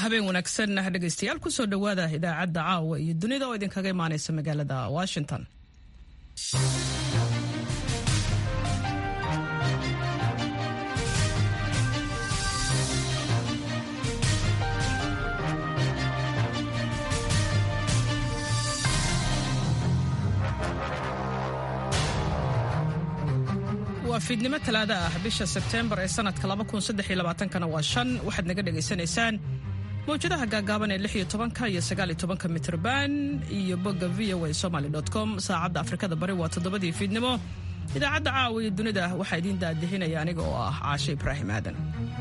habeen wanaagsan dhegaystayaal kusoo dhowaada idaacadda caawa iyo dunida oo idinkaga imaanaysa magaalada washington waa fiidnimo talaada ah bisha sebteembar ee sanadka kana waa shan waxaad naga dhegaysanaysaan mawjadaha gaagaaban ee lix iyo tobanka iyo sagaal iyo tobanka mitrban iyo bogga v o a somaly com saacadda afrikada bari waa toddobadii fiidnimo idaacadda caawa iyo dunida waxaa idiin daadihinaya aniga oo ah caashe ibraahim aadan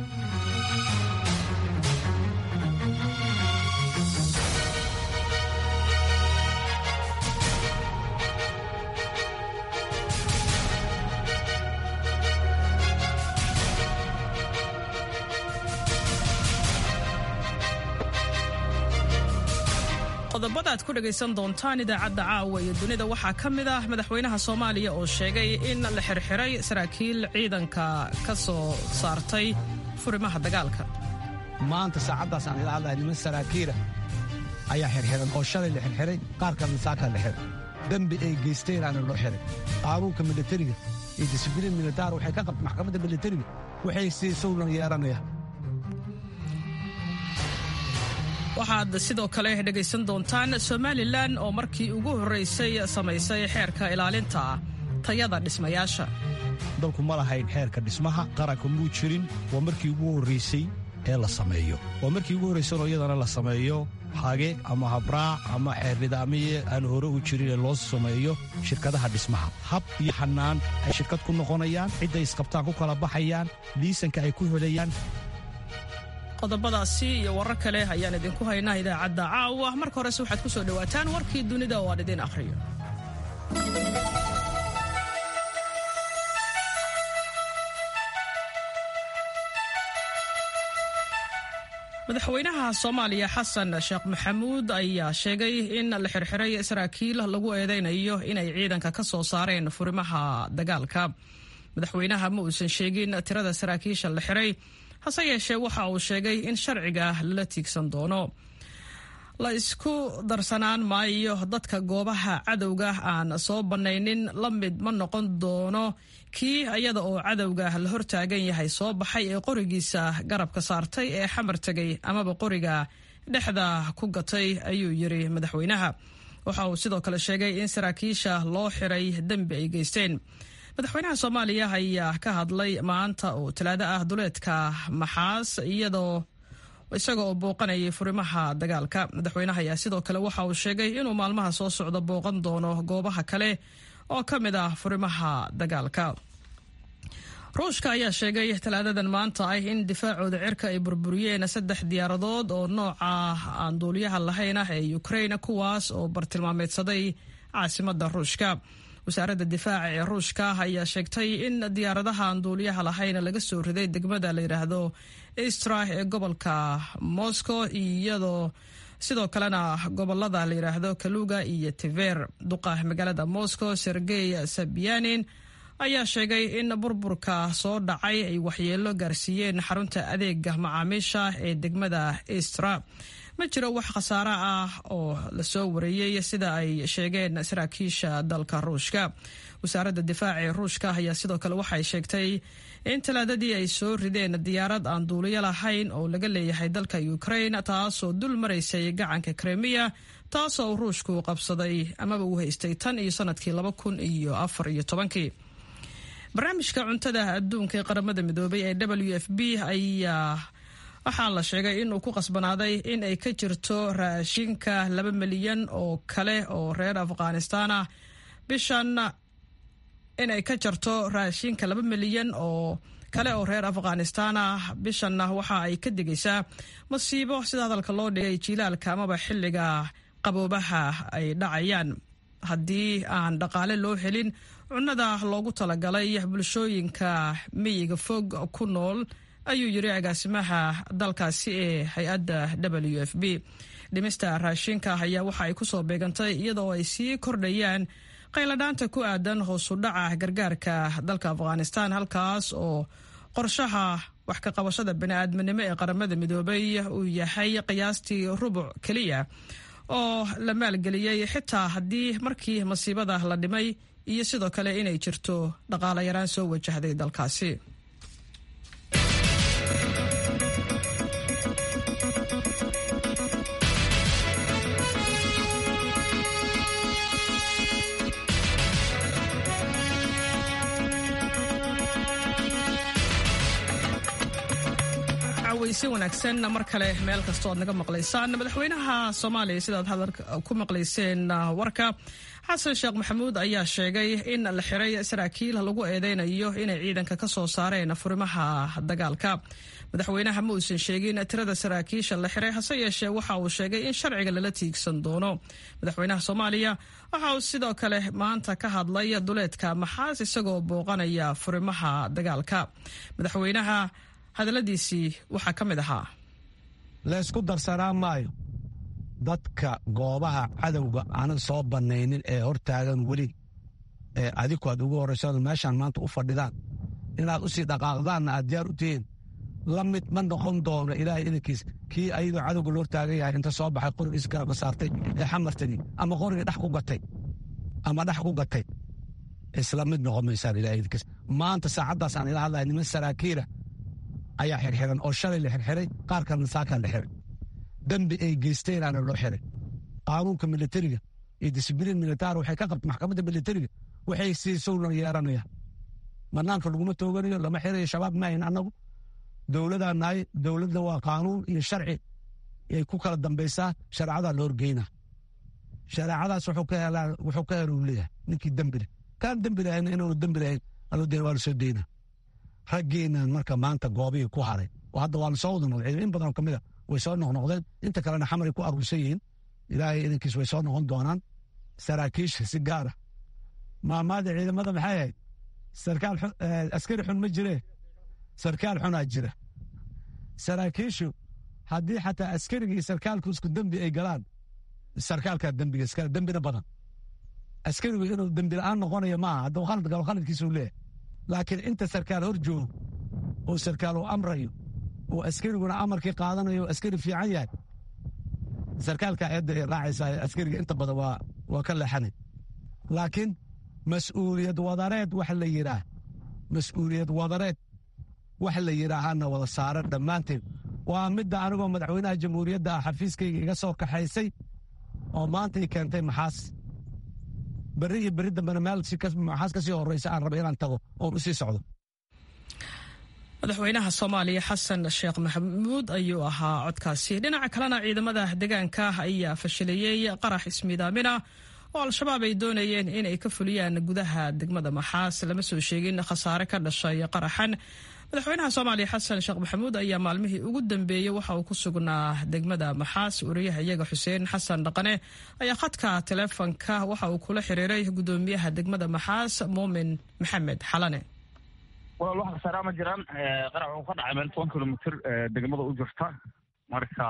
qodobada aad ku dhegaysan doontaan idaacadda caawa iyo dunida waxaa ka mid ah madaxweynaha soomaaliya oo sheegay in la xirxiray saraakiil ciidanka ka soo saartay furimaha dagaalka maanta saacaddaas aan ila hadlahay niman saraakiila ayaa xirxiran oo shalay la xirxiray qaar kalena saakaa la xiray dembi ay geysteenaana loo xiray qaanuunka militariga iyo disibliin militaar waxay ka qabta maxkamadda militariga waxay siisowna yeeranaya waxaad sidoo kale dhegaysan doontaan somalilan oo markii ugu horraysay samaysay xeerka ilaalinta tayada dhismayaasha dalku ma lahayn xeerka dhismaha qaranka muu jirin waa markii ugu horraysay ee la sameeyo waa markii ugu horraysanoo iyadana la sameeyo hage ama habraac ama xeer nidaamiye aan hore u jirin ee loo sameeyo shirkadaha dhismaha hab iyo xannaan ay shirkad ku noqonayaan cidday isqabtaan ku kala baxayaan liisanka ay ku helayaan qodobadaasi iyo warar kale ayaan idinku haynaa idaacadda caawa marka horese waxaad ku soo dhowaataan warkii dunida oo aan idiin akhriyo madaxweynaha soomaaliya xasan sheekh maxamuud ayaa sheegay in la xirxiray saraakiil lagu eedeynayo inay ciidanka ka soo saareen furimaha dagaalka madaxweynaha ma uusan sheegin tirada saraakiisha la xiray hase yeeshee waxa uu sheegay in sharciga lala tiigsan doono la isku darsanaan maayo dadka goobaha cadowga aan soo bannaynin la mid ma noqon doono kii iyada oo cadowga la hortaagan yahay soo baxay ee qorigiisa garabka saartay ee xamar tegay amaba qoriga dhexda ku gatay ayuu yiri madaxweynaha waxa uu sidoo kale sheegay in saraakiisha loo xiray dembi ay geysteen madaxweynaha soomaaliya ayaa ka hadlay maanta oo talaado ah duleedka maxaas iyadoo isaga oo booqanayay furimaha dagaalka madaxweynaha ayaa sidoo kale waxa uu sheegay inuu maalmaha soo socda booqan doono goobaha kale oo ka mid ah furimaha dagaalka ruushka ayaa sheegay talaadadan maanta ah in difaacooda cirka ay burburiyeen saddex diyaaradood oo nooca aan duuliyaha lahayn ah ee ukraine kuwaas oo bartilmaameedsaday caasimada ruushka wasaaradda difaaca ee ruushka ayaa sheegtay in diyaaradaha aan duuliyaha lahayn laga soo riday degmada la yidhaahdo istra ee gobolka moscow iyadoo sidoo kalena gobolada la yidhaahdo kaluga iyo tiver duqa magaalada moscow sergey sabyanin ayaa sheegay in burburka soo dhacay ay waxyeelo gaarsiiyeen xarunta adeega macaamiisha ee degmada istra ma jiro wax khasaare ah oo lasoo wareeyey sida ay sheegeen saraakiisha dalka ruushka wasaaradda difaaca ee ruushka ayaa sidoo kale waxay sheegtay in talaadadii ay soo rideen diyaarad aan duuliyo lahayn oo laga leeyahay dalka ukraine taasoo dul maraysay gacanka kremiya taasoo ruushku qabsaday amaba uu haystay tan iyo sanadkii laba kun iyo afar iyo tobankii barnaamijka cuntada adduunka ee qaramada midoobay ee w f b ayaa waxaa la sheegay inuu ku qasbanaaday in ay ka jirto raashinka laba milyan oo kale oo reer afghanistaan ah bishan in ay ka jarto raashinka laba milyan oo kale oo reer afghanistaan ah bishanna waxa ay ka digaysaa masiibo sida hadalka loo dhigay jiilaalka amaba xilliga qaboobaha ay dhacayaan haddii aan dhaqaale loo helin cunnada loogu talagalay bulshooyinka miyiga fog ku nool ayuu yiri agaasimaha dalkaasi ee hay-adda w f b dhimista raashinka ayaa waxa ay kusoo beegantay iyadoo ay sii kordhayaan qayladhaanta ku aadan hoosu dhaca gargaarka dalka afghanistan halkaas oo qorshaha wax ka qabashada bani-aadminimo ee qaramada midoobay uu yahay qiyaastii rubuc keliya oo la maalgeliyey xitaa haddii markii masiibada la dhimay iyo sidoo kale inay jirto dhaqaale yaraan soo wajahday dalkaasi si wanaagsan mar kale meel kastoo aad naga maqlaysaan madaxweynaha soomaaliya sidaad hadal ku maqlayseen warka xasan sheekh maxamuud ayaa sheegay in la xiray saraakiil lagu eedeynayo inay ciidanka ka soo saareen furimaha dagaalka madaxweynaha ma uusan sheegin tirada saraakiisha la xiray hase yeeshee waxa uu sheegay in sharciga lala tiigsan doono madaxweynaha soomaaliya waxa uu sidoo kale maanta ka hadlay duleedka maxaas isagoo booqanaya furimaha dagaalka madaxweynaha hadaladiisii waxaa ka mid ahaa laysku darsanaa maayo dadka goobaha cadowga aanan soo bannaynin ee hortaagan weli ee adiku aad ugu horrayso meeshaan maanta u fadhidaan inaad u sii dhaqaaqdaanna aad diyaar u tihiin la mid ma noqon doono ilaahay idankiis kii ayadoo cadowga loo taagan yahay inta soo baxay qorigiis garabka saartay ee xamartani ama qorigii dhex ku gatay ama dhex ku gatay isla mid noqon maysaan ilahay idankiis maanta saacaddaas aan ila hadlaya niman saraakiila ayaa xirxiran oo shalay la xirxiray qaar kalena saakaa la xiray dembi ay geysteenaana loo xiray qaanuunka militariga iyo disibliin militaar waxay ka qabta maxkamadda militariga waxay siisowna yeeranayaan banaanka laguma tooganayo lama xirayo shabaab maahin annagu dowladaa nahay dowladda waa qaanuun iyo sharci ay ku kala dambaysaa shareecadaa la horgeynaa shareecadaas wuxuu ka helo uu leeyahay ninkii dembi leh kaan dembi lahayn inaanu dembi lahayn aloo deen waa la soo deynaa raggeennan marka maanta goobihii ku haray oo hadda waa lasoo wada noqday in badanoo ka mida way soo noqnoqdeen inta kalena xamaray ku aruursan yihiin ilaahay idankiis way soo noqon doonaan saraakiisha si gaara maamaada ciidamada maxay ahayd sarkaal askari xun ma jiree sarkaal xunaa jira saraakiishu haddii xataa askariga iyo sarkaalku isku dembi ay galaan sarkaalkaa dembiga iskale dembina badan askarigu inuu dembi la'aan noqonayo maaha hadduu khalad galo khaladkiisuu leeyahay laakiin inta sarkaal hor joogo oo sarkaal uu amrayo oo askariguna amarkii qaadanayo askari fiican yahay sarkaalka eedda ay raacaysaa askariga inta badan waa waa ka leexanay laakiin mas'uuliyad wadareed wax la yidhaah mas'uuliyad wadareed wax la yidhaahana wada saaran dhammaanteed waa midda anigoo madaxweynaha jamhuuriyadda ah xafiiskayga iga soo kaxaysay oo maanta i keentay maxaas berri iyo berri dambena meel maxaas ka sii horraysa aan raba inaan tago oon u sii socdo madaxweynaha soomaaliya xasan sheekh maxamuud ayuu ahaa codkaasi dhinaca kalena ciidamada deegaanka ayaa fashilayey qarax ismiidaamina oo al-shabaab ay doonayeen inay ka fuliyaan gudaha degmada maxaas lama soo sheegin khasaare ka dhashay qaraxan madaxweynaha soomaaliya xasan sheekh maxamuud ayaa maalmihii ugu dambeeyey waxa uu ku sugnaa degmada maxaas wariyaha iyaga xuseen xasan dhaqane ayaa khadka taleefonka waxa uu kula xiriiray gudoomiyaha degmada maxaas muumin maxamed xalane walaal wax khasaaraa ma jiraan qarax wuxuu ka dhacay meel toban kilomitr degmada u jirta marka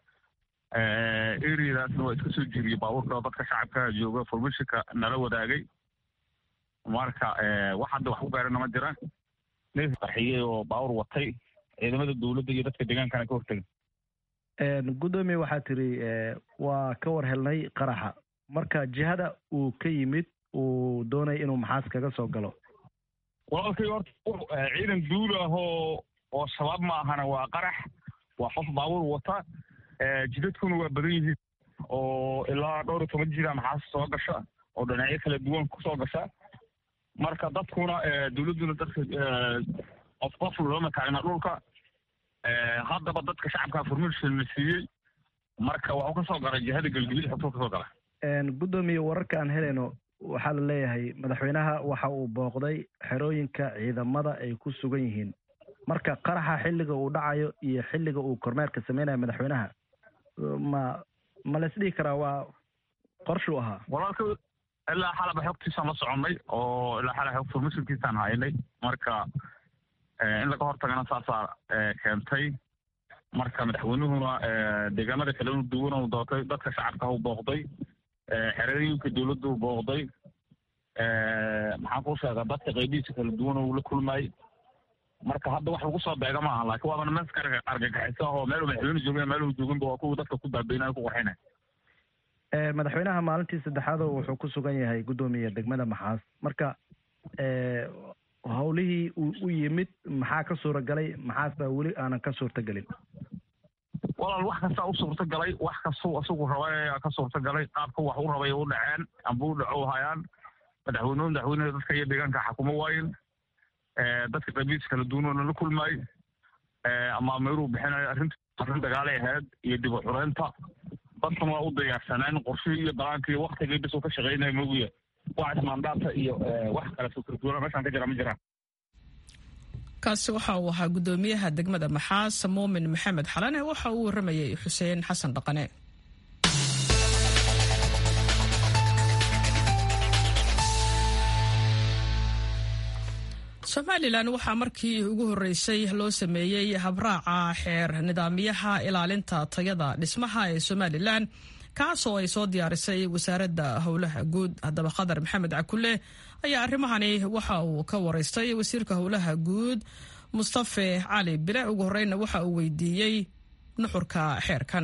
eriadaasna waa iska soo jiriyey baabuurka dadka shacabka jooga formishinka nala wadaagay marka wax hadda wax ku gaarana ma jiraan neef qarxiyey oo baawur watay ciidamada dowladda iyo dadka deegaankana ka hortega gudoomiye waxaa tiri waa ka war helnay qaraxa marka jihada uu ka yimid uu doonaya inuu maxaas kaga soo galo walaalkay horta ciidan duul ah oo oo shabaab ma ahana waa qarax waa qof baabuur wata jidadkuna waa badan yihiin oo ilaa dhowr iyo toban jira maxaas soo gasha oo dhinacyo kala duwan kusoo gasha marka dadkuna dowladduna dadka qof qof looma taagna dhulka haddaba dadka shacabka formation la siiyey marka waxuu ka soo galay jihada gelgeli xogtuu ka soo gala gudoomiye wararka aan helayno waxaa la leeyahay madaxweynaha waxa uu booqday xerooyinka ciidamada ay ku sugan yihiin marka qaraxa xilliga uu dhacayo iyo xilliga uu kormeerka sameynayo madaxweynaha ma ma la isdhihi karaa waa qorshuu ahaa walaalka ilaa xalaba xogtiisaan la soconnay oo ilaa xala xog formationkiisaan haynay marka in laga hortagana saasaa keentay marka madaxweynuhuna deegaanada kale inu duwan u doortay dadka shacabka u booqday xerooyinka dowladdu booqday maxaan kuu sheegaa dadka qaybihiisa kala duwan uu la kulmayey marka hadda wax lagu soo beega maaha laakiin waaba nimanka argagaxisa oo meel madaxweyne joogin meel jooginba waa kuwa dadka ku baabeynaya ku qarxinaya madaxweynaha maalintii saddexaad wuxuu ku sugan yahay guddoomiya degmada maxaas marka howlihii uu u yimid maxaa ka suura galay maxaasba weli aanan ka suurta gelin walaal wax kastaa u suurta galay wax kastuu isagu rabay ka suurta galay qaabka wax u rabay u dhaceen amba u dhaco hayaan madaxweynuhu madaxweyneha dadka iyo deegaanka xakumo waayen dadka qabiis kala duwanoona la kulmaay ama meeluu bixinayo arrinta arrin dagaalay ahayd iyo dib u xureynta dadkan waa u diyaarsaneen qorshihii iyo balaanka iyo waktigii bis uu ka shaqeynaya mogiya wax ismaandaata iyo wax kale fikirduwana meeshaan ka jira ma jiraan kaasi waxa uu ahaa guddoomiyaha degmada maxaas muumin maxamed xalane waxa uu waramayay xuseen xasan dhaqane somalilan waxaa markii ugu horreysay loo sameeyey habraaca xeer nidaamyaha ilaalinta tayada dhismaha ee somalilan kaasoo ay soo diyaarisay wasaaradda howlaha guud haddaba khadar maxamed cakule ayaa arrimahani waxa uu ka wareystay wasiirka howlaha guud mustafe cali bile ugu horeyna waxa uu weydiiyey nuxurka xeerkan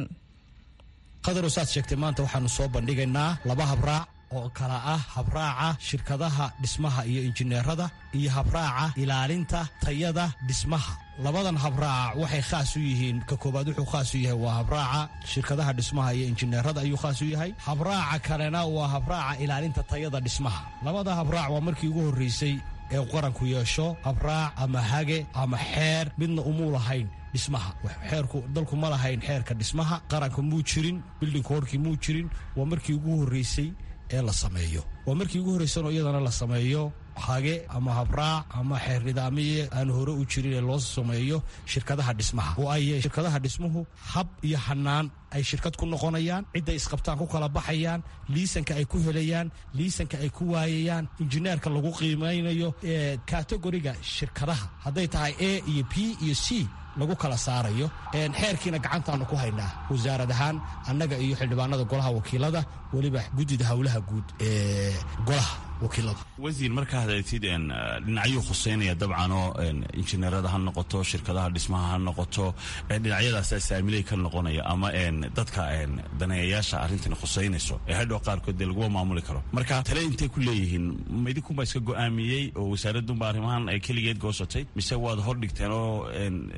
khadar saad sheegtay maanta waxaanu soo bandhigaynaa laba habraac oo kala ah habraaca shirkadaha dhismaha iyo injineerada iyo habraaca ilaalinta tayada dhismaha labadan habraac waxay khaas u yihiin ka koowaad wuxuu khaas u yahay waa habraaca shirkadaha dhismaha iyo injineerada ayuu khaas u yahay habraaca kalena waa habraaca ilaalinta tayada dhismaha labada habraac waa markii ugu horreysay ee qaranku yeesho habraac ama hage ama xeer midna umuu lahayn dhismaha xeerku dalku ma lahayn xeerka dhismaha qaranka muu jirin bilding koorkii muu jirin waa markii ugu horreysay ee la sameeyo waa markii ugu horreysanoo iyadana la sameeyo hage ama habraac ama xeer nidaamiye aan hore u jirin ee loo sameeyo shirkadaha dhismaha oo ay shirkadaha dhismuhu hab iyo hanaan ay shirkad ku noqonayaan cidday isqabtaan ku kala baxayaan liisanka ay ku helayaan liisanka ay ku waayayaan injineerka lagu qiimaynayo kategoriga shirkadaha hadday tahay a iyo b iyo c lagu kala saarayo xeerkiina gacantaanu ku haynaa wasaarad ahaan annaga iyo xildhibaanada golaha wakiilada weliba guddida howlaha guud ee golaha wakiilada wasiir markaa hadaytid dhinacyuu khuseynaya dabcan oo injineerada ha noqoto shirkadaha dhismaha ha noqoto dhinacyadaasa saamiley ka noqonaya ama dadka daneeyayaasha arrintan khuseynayso ee hadhow qaarkood dee laguma maamuli karo marka tale intay ku leeyihiin ma idinkunba iska go'aamiyey oo wasaaradunba arrimahan ay keligeed goosatay mise waad hordhigteen oo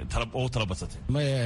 u tala badsatay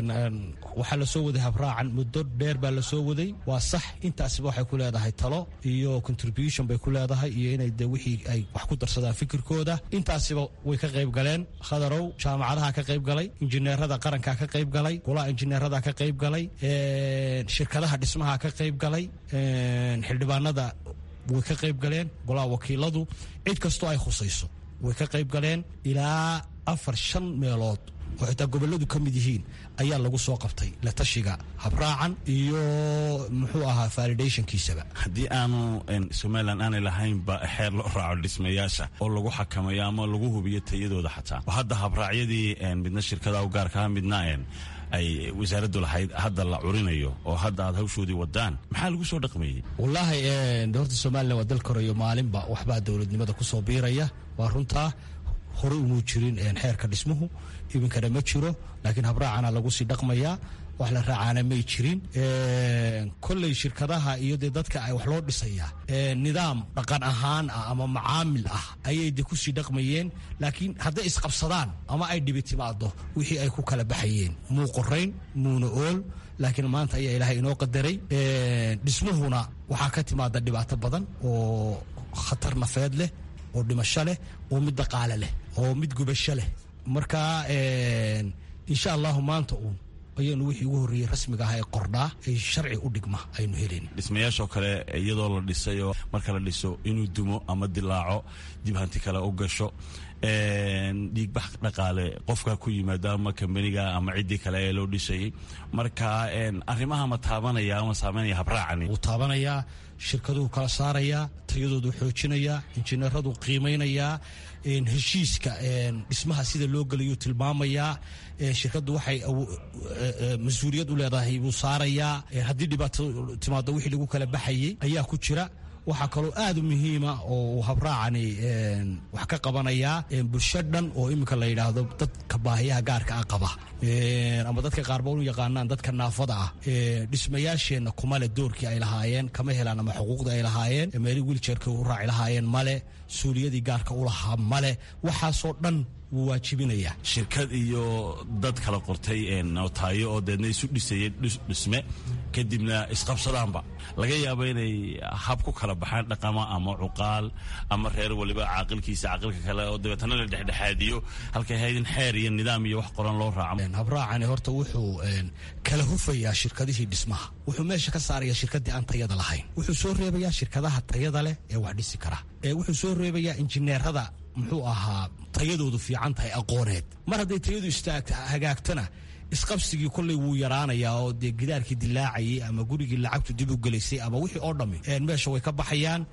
waxaa lasoo waday habraacan muddo dheer baa lasoo waday waa sax intaasiba waxay ku leedahay talo iyo contribution bay ku leedahay iyo inay de wixii ay wax ku darsadaan fikirkooda intaasiba way ka qayb galeen khadarow jaamacadaha ka qayb galay injineerada qaranka ka qayb galay golaha injineerada ka qayb galay shirkadaha dhismaha ka qayb galay xildhibaanada way ka qayb galeen golaha wakiiladu cid kastoo ay khusayso way ka qayb galeen ilaa afar shan meelood oo xitaa gobolladu ka mid yihiin ayaa lagu soo qabtay la tashiga habraacan iyo muxuu ahaa validationkiisaba haddii aanu somalilan aanay lahaynba xeer loo raaco dhismayaasha oo lagu xakamayo ama lagu hubiyo tayadooda xataa oo hadda habraacyadii midna shirkadaha u gaarkaha midna ay wasaaraddu lahayd hadda la curinayo oo hadda aad hawshoodii wadaan maxaa lagu soo dhaqmayey wallaahi horta somalilan waa dal korayo maalinba waxbaa dowladnimada ku soo biiraya waa runtaa hore umuu jirin xeerka dhismuhu iminkana ma jiro laakiin habraacana lagu sii dhaqmayaa wax la raacaana may jirin kolley shirkadaha iyo dee dadka ay wax loo dhisayaa nidaam dhaqan ahaan ah ama macaamil ah ayay de kusii dhaqmayeen laakiin hadday isqabsadaan ama ay dhibi timaado wixii ay ku kala baxayeen muu qorayn muuna ool laakiin maanta ayaa ilaahay inoo qadaray dhismuhuna waxaa ka timaada dhibaato badan oo khatar nafeed leh oo dhimasho leh oo mid dhaqaale leh oo mid gubasho leh marka insha allahu maanta uun ayaynu wixii ugu horreeyey rasmiga ah ee qordhaa ee sharci u dhigma aynu helin dhismayaashoo kale iyadoo la dhisayoo marka la dhiso inuu dumo ama dilaaco dib hanti kale u gasho dhiigbax dhaqaale qofka ku yimaado ama kambaniga ama ciddii kale ee loo dhisayay marka arrimaha ma taabanaya ama saameynaya habraacani wuu taabanayaa shirkaduhu kala saarayaa tayadoodu xoojinayaa injineeradu qiimaynayaa heshiiska dhismaha sida loo gelayu tilmaamayaa shirkaddu waxay mas-uuliyad u leedahay buu saarayaa haddii dhibaato timaado wixii lagu kala baxayey ayaa ku jira waxaa kaloo aad u muhiima oo uu habraacani wax ka qabanayaa bulsho dhan oo iminka la yidhaahdo dadka baahiyaha gaarka ah qaba ama dadka qaarba u yaqaanaan dadka naafada ah dhismayaasheenna kuma le doorkii ay lahaayeen kama helaan ama xuquuqdii ay lahaayeen meeli wiiljeerka u raaci lahaayeen male suuliyadii gaarka u lahaa male waxaasoo dhan wuu waajibinayaa shirkad iyo dad kala qortay nootaayo oo deedna isu dhisayay dhisme kadibna isqabsadaanba laga yaabo inay hab ku kala baxaan dhaqama ama cuqaal ama reer waliba caaqilkiisa caaqilka kale oo dabeetana la dhexdhexaadiyo halkay ahayd in xeer iyo nidaam iyo wax qoran loo raaco habraacani horta wuxuu kala hufayaa shirkadihii dhismaha wuxuu meesha ka saarayaa shirkadii aan tayada lahayn wuxuu soo reebayaa shirkadaha tayada leh ee wax dhisi kara wuxuu soo reebayaa injineerada muxuu ahaa tayadoodu fiican tahay aqooneed mar hadday tayadu istaagta hagaagtana isqabsigii kolley wuu yaraanayaa oo dee gidaarkii dilaacayay ama gurigii lacagtu dib u gelaysay ama wixii oo dhammi meesha way ka baxayaan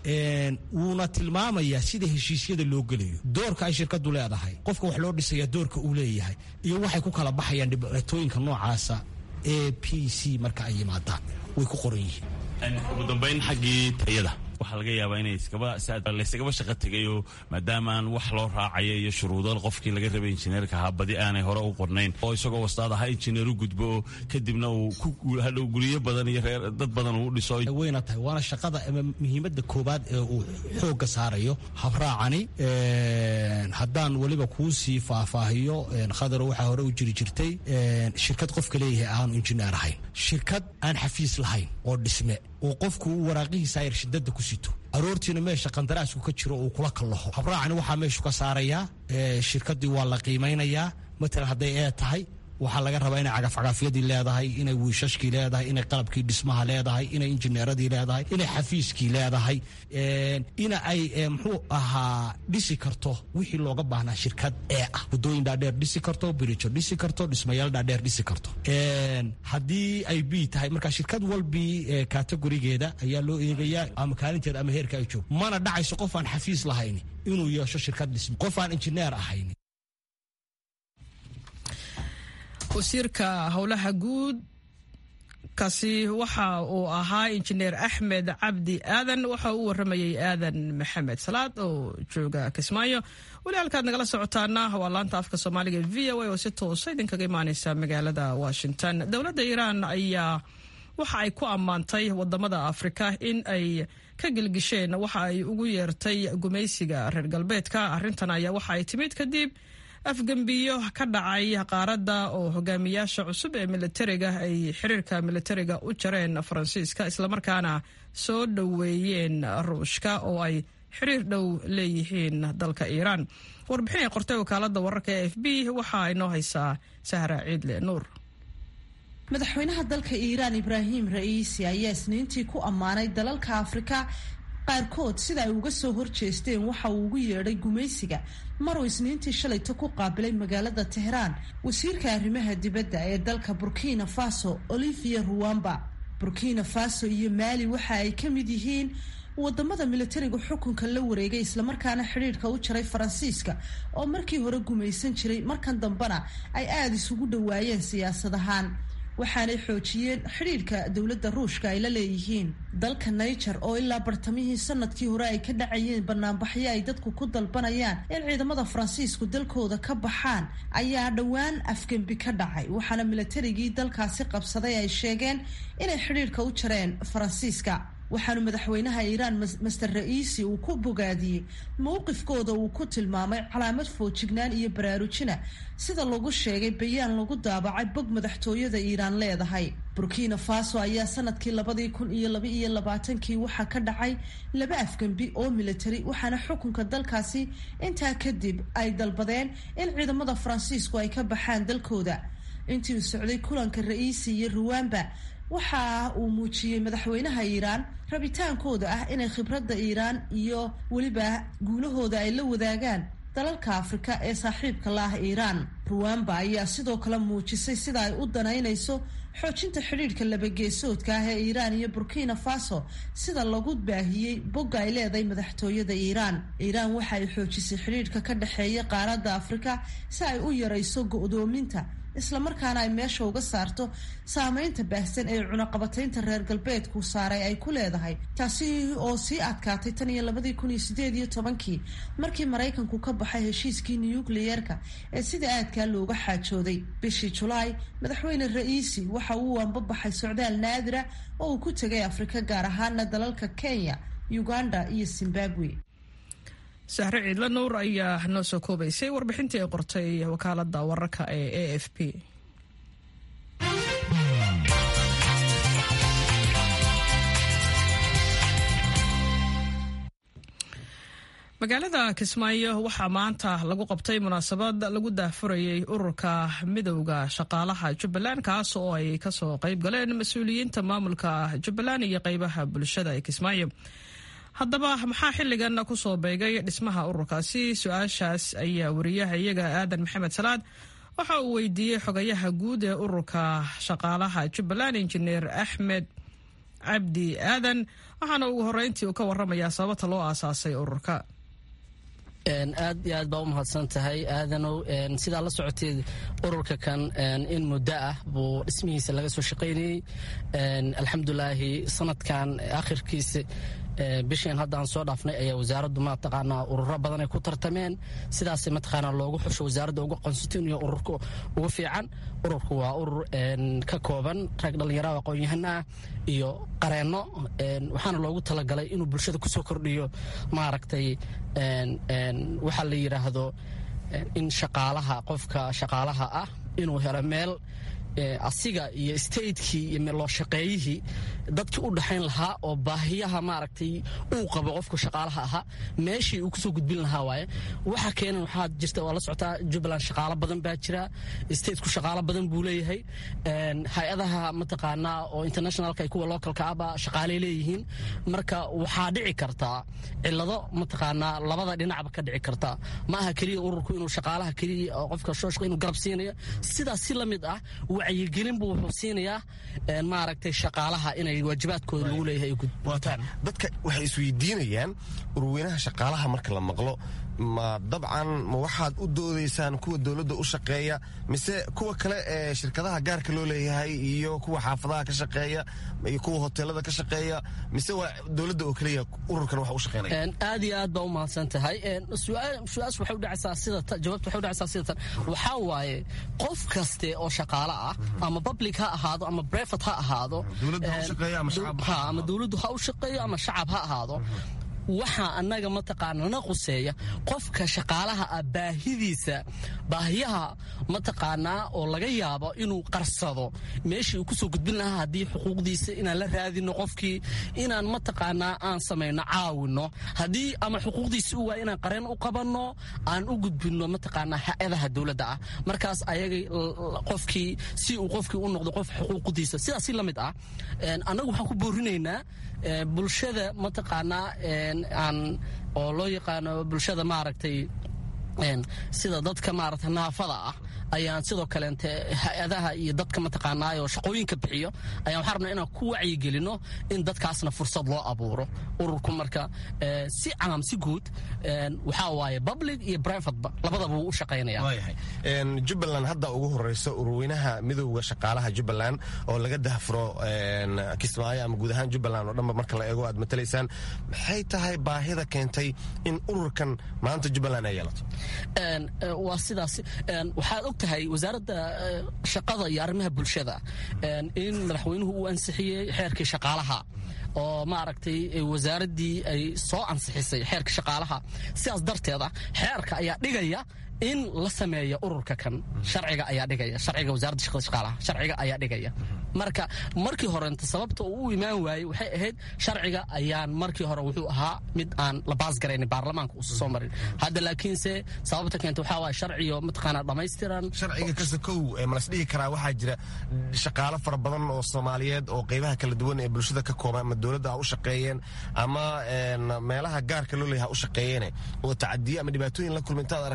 wuuna tilmaamayaa sida heshiisyada loo gelayo doorka ay shirkadu leedahay qofka wax loo dhisaya doorka uu leeyahay iyo waxay ku kala baxayaan dhibaatooyinka noocaasa a p c marka ay yimaadaan way ku qoran yihiin ugu dambayn xaggii tayada waxaa laga yaabaa inay layskagaba shaqo tegayoo maadaama aan wax loo raacayo iyo shuruudo qofkii laga rabay injineerka ahaa badi aanay hore u qornayn oo isagoo wastaad ahaa injineer u gudbo kadibna uu hadhow guryo badan iyo reer dad badan uu dhiso wayna tahay waana shaqada ama muhiimadda koobaad ee uu xoogga saarayo habraacani haddaan weliba kuu sii faahfaahiyo khadaro waxaa hore u jiri jirtay shirkad qofka leeyahay aanu injineer ahayn shirkad aan xafiis lahayn oo dhisme oo qofku uu waraaqihiisa ayar shidada ku sito aroortiina meesha qandaraasku ka jiro uu kula kallaho habraacani waxaa meeshu ka saarayaa shirkadii waa la qiimaynayaa matalan hadday ee tahay waxaa laga rabaa inay cagafcagafyadii leedahay inay wiishashkii leedahay inay qalabkii dhismaha leedahay inay injineeradii leedahay inay xafiiskii leedahay ina ay muxuu ahaa dhisi karto wixii looga baahnaa shirkad ee ah wadooyin dhaadheer dhisi karto birijo dhisi karto dhismayaal dhaadheer dhisi karto haddii ay b tahay marka shirkad walbii kategorigeeda ayaa loo eegayaa ama kaalinteeda ama heerka ay joog mana dhacayso qof aan xafiis lahayn inuu yeesho shirkad dhisme qof aan injineer ahayn wasiirka howlaha guud kaasi waxa uu ahaa injineer axmed cabdi aadan waxa uu waramayey aadan maxamed salaad oo jooga kismaayo weli halkaad nagala socotaana waa laanta afka soomaaliga v o a oo si toosa idinkaga imaaneysa magaalada washington dowladda iiraan ayaa waxa ay ku ammaantay wadamada afrika in ay ka gelgisheen waxa ay ugu yeertay gumaysiga reer galbeedka arrintan ayaa waxa ay timid kadib afgembiyo ka dhacay qaaradda oo hogaamiyaasha cusub ee militariga ay xiriirka militariga u jareen faransiiska islamarkaana soo dhoweeyeen ruushka oo ay xiriir dhow leeyihiin dalka iiraan warbixin ay qortay wakaalada wararka e f b waxaa inoo haysaa sahra ciidle nuur madaxweynaha dalka iiraan ibraahim ra'iisi ayaa isniintii ku ammaanay dalalka afrika qaarkood sida ay uga soo horjeesteen waxa uu ugu yeedhay gumaysiga maruu isniintii shalayto ku qaabilay magaalada tehraan wasiirka arrimaha dibadda ee dalka burkina faso olivia ruwamba burkina faso iyo maali waxa ay ka mid yihiin wadamada militariga xukunka la wareegay islamarkaana xidhiidhka u jaray faransiiska oo markii hore gumaysan jiray markan dambena ay aada isugu dhawaayeen siyaasad ahaan waxaanay xoojiyeen xidhiidhka dowladda ruushka ay la leeyihiin dalka niger oo ilaa bartamihii sanadkii hore ay ka dhacayeen banaanbaxyo ay dadku ku dalbanayaan in ciidamada faransiisku dalkooda ka baxaan ayaa dhowaan afgembi ka dhacay waxaana militarigii dalkaasi qabsaday ay sheegeen inay xidhiidhka u jareen faransiiska waxaanu madaxweynaha iiraan master ra'iisi uu ku bogaadiyey mowqifkooda uu ku tilmaamay calaamad foojignaan iyo baraarujina sida lagu sheegay bayaan lagu daabacay bog madaxtooyada iiraan leedahay burkina faso ayaa sanadkii labadii kun iyo laba iyo labaatankii waxaa ka dhacay laba afgembi oo militari waxaana xukunka dalkaasi intaa kadib ay dalbadeen in ciidamada faransiisku ay ka baxaan dalkooda intii uu socday kulanka ra'iisi iyo ruwamba waxa uu muujiyey madaxweynaha iiraan rabitaankooda ah inay khibradda iiraan iyo weliba guulahooda ay la wadaagaan dalalka afrika ee saaxiibka la ah iiraan ruwamba ayaa sidoo kale muujisay sida ay u danaynayso xoojinta xidhiidhka labageesoodka ah ee iiraan iyo burkina faso sida lagu baahiyey bogga ay leedahay madaxtooyada iiraan iiraan waxa ay xoojisay xidhiidhka ka dhexeeya qaaradda afrika si ay u yarayso go'doominta islamarkaana ay meesha uga saarto saameynta baahsan ee cunaqabataynta reer galbeedku saaray ay ku leedahay taasi oo sii adkaatay tan iyo labadii kun iyo sideed iyo tobankii markii maraykanku ka baxay heshiiskii nukliyeerka ee sida aadkaa looga xaajooday bishii julaay madaxweyne ra-iisi waxa uu ambabaxay socdaal naadira oo uu ku tegay afrika gaar ahaana dalalka kenya uganda iyo zimbabwe sahre ciidla nuur ayaa noo soo koobaysay warbixintii ay qortay wakaalada wararka ee a f p magaalada kismaayo waxaa maanta lagu qabtay munaasabad lagu daahfurayay ururka midowda shaqaalaha jubbaland kaas oo ay kasoo qayb galeen mas-uuliyiinta maamulka jubbaland iyo qeybaha bulshada ee kismaayo haddaba maxaa xilligan kusoo beegay dhismaha ururkaasi su-aashaas ayaa wariyaha iyaga aadan maxamed salaad waxa uu weydiiyey xogayaha guud ee ururka shaqaalaha jubbaland injineer axmed cabdi aadan waxaana ugu horeyntii uu ka waramayaa sababta loo aasaasay ururka aad iyo aad baa u mahadsan tahay aadanow sidaa la socoteed ururka kan in muddo ah buu dhismihiisa laga soo shaqaynayey alxamdulaahi sanadkan akhirkiisa bishiin hadda aan soo dhaafnay ayaa wasaaraddu mataqaanaa ururo badan ay ku tartameen sidaas mataqaanaa loogu xusho wasaaradda uga qonstituniyo ururka ugu fiican ururku waa urur ka kooban rag dhallinyarada aqoon-yahana ah iyo qareenno waxaana loogu talagalay inuu bulshada kusoo kordhiyo maaragtay waxaa la yidhaahdo in shaqaalaha qofka shaqaalaha ah inuu helo meel asiga iyo statekii iyo loo shaqeeyihii dadkii u dhaxayn lahaa oo baahiyaha maaragtay uu qabo qofka shaqaalaha ahaa meeshii uu kusoo gudbin lahaa waaye waxa keenan waxaa jirta waa la socotaa jubbaland shaqaalo badan baa jira stateku shaqaalo badan buu leeyahay hay-adaha mataqaanaa oo internationalka iyo kuwa localka ahba shaqaaley leeyihiin marka waxaa dhici kartaa cilado mataqaanaa labada dhinacba ka dhici karta ma aha keliya ururku inuu shaqaalaha keliya oo qofka shooshqa inuu garab siinayo sidaas si la mid ah wacyigelin buu wuxuu siinayaa maaragtay shaqaalaha inay waajibaadkooda lagu leeyahay ay gudbtaan dadka waxay isweydiinayaan urweynaha shaqaalaha marka la maqlo ma dabcan ma waxaad u doodaysaan kuwa dowladda u shaqeeya mise kuwa kale ee shirkadaha gaarka loo leeyahay iyo kuwa xaafadaha ka shaqeeya iyo kuwa hoteelada ka shaqeeya mise waa dowladda oo keliya ururkan wax u shaqeynaya aad iyo aad baa u mahadsan tahay su-aashu waxay u dhacaysaa sida jawaabtu waxay u dhacaysaa sida tan waxaa waaye qof kaste oo shaqaale ah ama public ha ahaado ama brevet ha ahaado ama dowladdu ha u shaqeeyo ama shacab ha ahaado waxaa annaga mataqaana na quseeya qofka shaqaalaha ah baahidiisa baahiyaha mataqaanaa oo laga yaabo inuu qarsado meeshii uu kusoo gudbin lahaa haddii xuquuqdiisa inaan la raadino qofkii inaan mataqaanaa aan samayno caawino haddii ama xuquuqdiisa u waaya inaan qareen u qabanno aan u gudbinno mataqaanaa hay-adaha dowladda ah markaas ayagay qofkii si uu qofkii u noqdo qof xuquuqdiisa sidaas si la mid ah annagu waxaan ku boorinaynaa bulshada mataqaanaa aan oo loo yaqaano bulshada maaragtay sida dadka maaragtay naafada ah ayaan sidoo kaleente hay-adaha iyo dadka mataqaanaa oo shaqooyinka bixiyo ayaan waxaa rabnaa inaan ku wacyigelino in dadkaasna fursad loo abuuro ururku marka si caam si guud waxaa waaye public iyo privateba labadaba wuu u shaqaynaya jubbaland hadda ugu horeyso ururweynaha midowda shaqaalaha jubbaland oo laga dahfuro kismaayo ama guud ahaan jubbaland oo dhanba marka la eego aad matalaysaan maxay tahay baahida keentay in ururkan maanta jubbaland ay yeelato waa sidaas waxaad og tahay wasaaradda shaqada iyo arrimaha bulshada in madaxweynuhu uu ansixiyey xeerkii shaqaalaha oo maaragtay wasaaraddii ay soo ansixisay xeerka shaqaalaha sidaas darteeda xeerka ayaa dhigaya in la sameeyo ururka kan sharciga ayaa dhigaya sharciga wasaaradda shaqada shaqaalaha sharciga ayaa dhigaya marka markii horenta sababta uu u imaan waayey waxay ahayd sharciga ayaan markii hore wuxuu ahaa mid aan la baasgaraynin baarlamaanka uusa soo marin hadda laakiinse sababta keenta waxaa waaya sharciyo mataqaanaa dhammaystiran sharciga kasta kow malas dhihi karaa waxaa jira shaqaalo fara badan oo soomaaliyeed oo qeybaha kala duwan ee bulshada ka kooban ama dowladda ha u shaqeeyeen ama meelaha gaarka loo leeyahay ha u shaqeeyeene oo tacadiye ama dhibaatooyin la kulma intaad aragteen baa sabab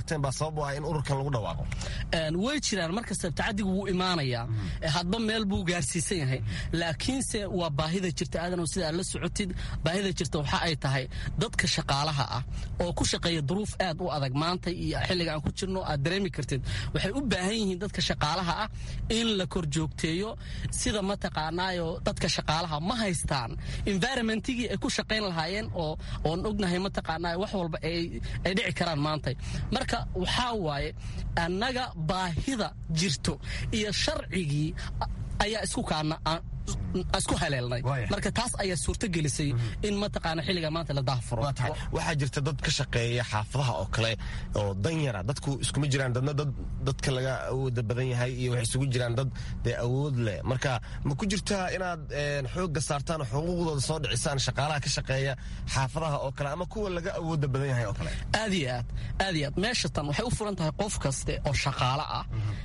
sabab u ah in ururkan lagu dhawaaqo way jiraan mar kasta tacadigu wuu imaanayaa hadba meel buu gaarsiisan yahay laakiinse waa baahida jirta aadanow sida aad la socotid baahida jirta waxa ay tahay dadka shaqaalaha ah oo ku shaqeeya duruuf aad u adag maanta iyo xilliga aan ku jirno aad dareemi kartid waxay u baahan yihiin dadka shaqaalaha ah in la kor joogteeyo sida mataqaanaayo dadka shaqaalaha ma haystaan environmentigii ay ku shaqayn lahaayeen oo oon ognahay mataqaanaayo wax walba ay dhici karaan maanta marka waxaa waaye annaga baahida jirto iyo sharcigii ayaa isku kaana isku haleelnay marka taas ayaa suurto gelisay in mataqaana xilliga maanta la daahfuro waxaa jirta dad ka shaqeeya xaafadaha oo kale oo danyara dadku iskuma jiraan dadna dad dadka laga awooda badan yahay iyo waxay isugu jiraan dad dee awood leh marka ma ku jirtaa inaad xoogga saartaan oo xuquuqdooda soo dhicisaan shaqaalaha ka shaqeeya xaafadaha oo kale ama kuwa laga awooda badan yahay oo kale aad iyo aad aad iyo aad meesha tan waxay u furan tahay qof kaste oo shaqaalo ah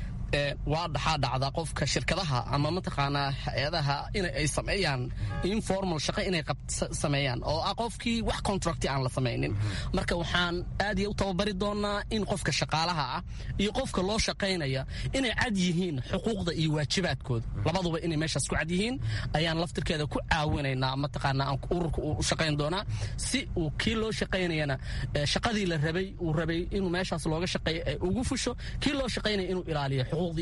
waa dhaxaa dhacda qofka shirkadaha ama mataqaanaa hay-adaha in ay sameeyaan informal shaqo inay sameeyaan oo ah qofkii wax contracti aan la samaynin marka waxaan aad iyo u tababari doonaa in qofka shaqaalaha ah iyo qofka loo shaqaynaya inay cad yihiin xuquuqda iyo waajibaadkooda labaduba inay meeshaas ku cad yihiin ayaan laftirkeeda ku caawinaynaa mataqaanaa ururka uu shaqayn doonaa si uu kii loo shaqaynayana shaqadii la rabay uu rabay inuu meeshaas looga shaqeeyo ay ugu fusho kii loo shaqaynaya inuu ilaaliyo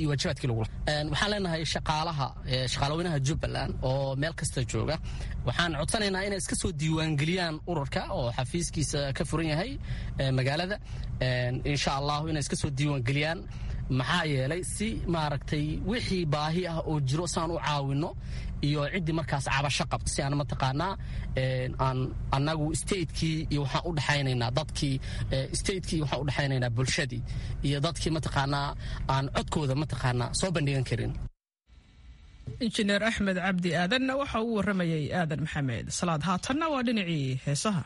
waxaan leenahay shaqaalaha shaqaalaweynaha jubbaland oo meel kasta jooga waxaan codsanaynaa inay iska soo diiwaangeliyaan ururka oo xafiiskiisa ka furan yahay magaalada insha allahu inay iska soo diiwaangeliyaan maxaa yeelay si maaragtay wixii baahi ah oo jiro saan u caawinno iyo ciddii markaas cabasho qabto si aan mataqaanaa aan annagu statekii iyo waxaan u dhexaynaynaa dadkii statekii waxaan u dhexaynaynaa bulshadii iyo dadkii mataqaanaa aan codkooda mataqaanaa soo bandhigan karin injineer axmed cabdi aadanna waxa uu warramayay aadan maxamed salaad haatanna waa dhinacii heesaha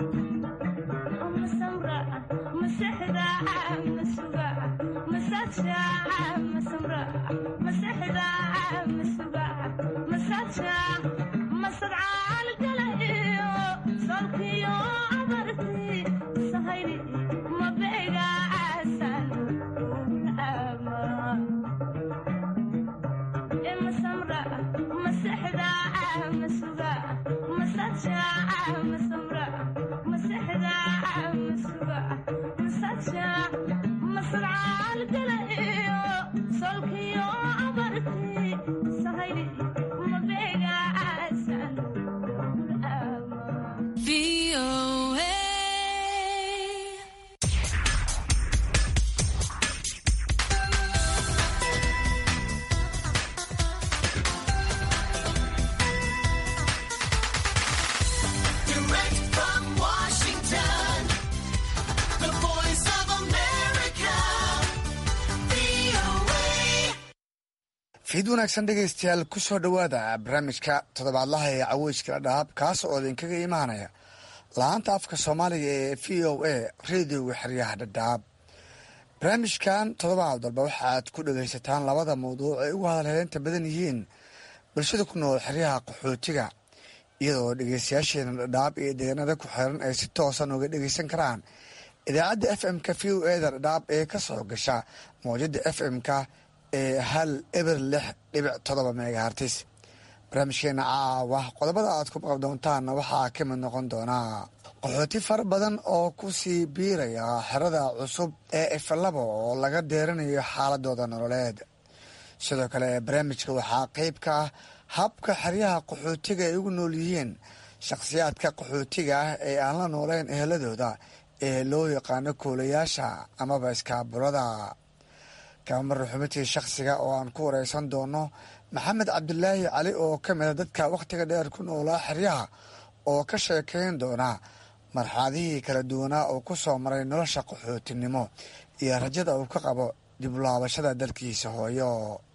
Yeah. fiid wanaagsan dhegaystayaal ku soo dhowaada barnaamijka toddobaadlaha ee caweyska dhadhaab kaas oo idinkaga imaanaya la-aanta afka soomaaliga ee v o a radioga xeryaha dhadhaab barnaamijkan toddobaad walba waxaad ku dhagaysataan labada mawduuc ay ugu hadalheynta badan yihiin bulshada ku nool xeryaha qaxootiga iyadoo dhegeystayaasheena dhadhaab iyo deegaanada ku xiran ay si toosan uga dhegeysan karaan idaacadda f m-ka v o eda dhadhaab ee ka soo gasha mawjada f m-ka ee hal eber lix dhibic todoba megahartis barnaamijkeena caawa qodobada aad ku maqab doontaanna waxaa ka mid noqon doonaa qaxooti fara badan oo ku sii biiraya xerada cusub ee ifalabo oo laga deeranayo xaaladooda nololeed sidoo kale barnaamijka waxaa qeyb ka ah habka xeryaha qaxootiga ay ugu nool yihiin shakhsiyaadka qaxootiga ah ee aan la nooleyn eheladooda ee loo yaqaano koolayaasha amaba iskaabulada kabamar xubintii shakhsiga oo aan ku wareysan doono maxamed cabdilaahi cali oo ka mida dadka wakhtiga dheer ku noolaa xeryaha oo ka sheekeyn doona marxaladihii kala duwanaa uu ku soo maray nolosha qaxootinimo iyo rajada uu ka qabo dib u laabashada dalkiisa hooyo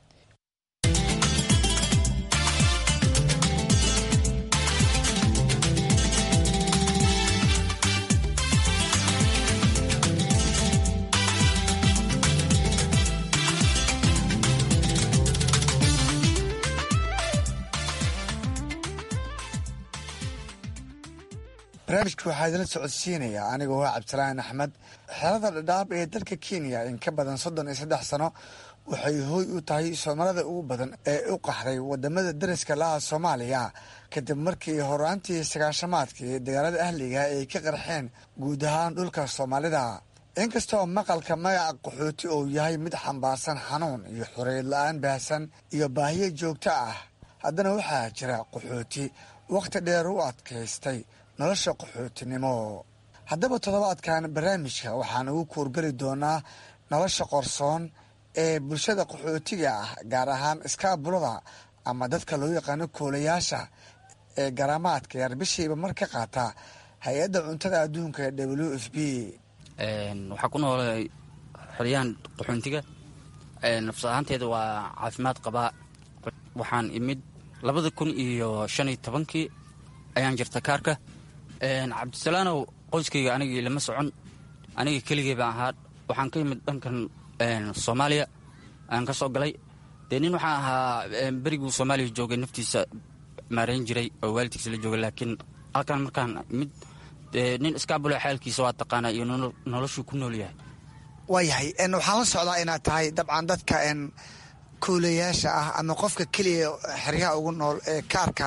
barnaamijka waxaa idila socodsiinaya anigoo ah cabdisalaan axmed xerada dhadhaab ee dalka kenya in ka badan soddon iyo saddex sano waxay hooy u tahay soomaalida ugu badan ee u qaxday wadamada dariska laha soomaaliya kadib markii horaantii sagaashamaadkii dagaalada ahliga ay ka qarxeen guud ahaan dhulka soomaalida inkastoo maqalka magaca qaxooti uu yahay mid xambaarsan xanuun iyo xoreyd la-aan baahsan iyo baahiyo joogto ah haddana waxaa jira qaxooti wakhti dheer u adkaystay nolosha qaxootinimo haddaba toddobaadkan barnaamijka waxaan ugu kuurgeli doonaa nolosha qorsoon ee bulshada qaxootiga ah gaar ahaan iskaabulada ama dadka loo yaqaano koolayaasha ee garaamaadka yar bishiiba mar ka qaata hay-adda cuntada adduunka ee w f b waxaa ku noolay xoryahan qaxoontiga nafs ahaanteeda waa caafimaad qabaa waxaan imid labada kun iyo shan iyo tobankii ayaan jirta kaarka cabdisalaanow qoyskayga anigii lama socon aniga keligay baan ahaa waxaan ka yimid dhankan soomaaliya aan ka soo galay dee nin waxaan ahaa beriguu soomaaliya joogay naftiisa maarayn jiray oo waalidkiisa la joogay laakiin halkan markaan mid nin iskaabula xaalkiisa waa taqaanaa iyo noloshuu ku nool yahay waayahay waxaan la socdaa inaad tahay dabcan dadka koolayaasha ah ama qofka keliya xeryaha ugu nool ee kaarka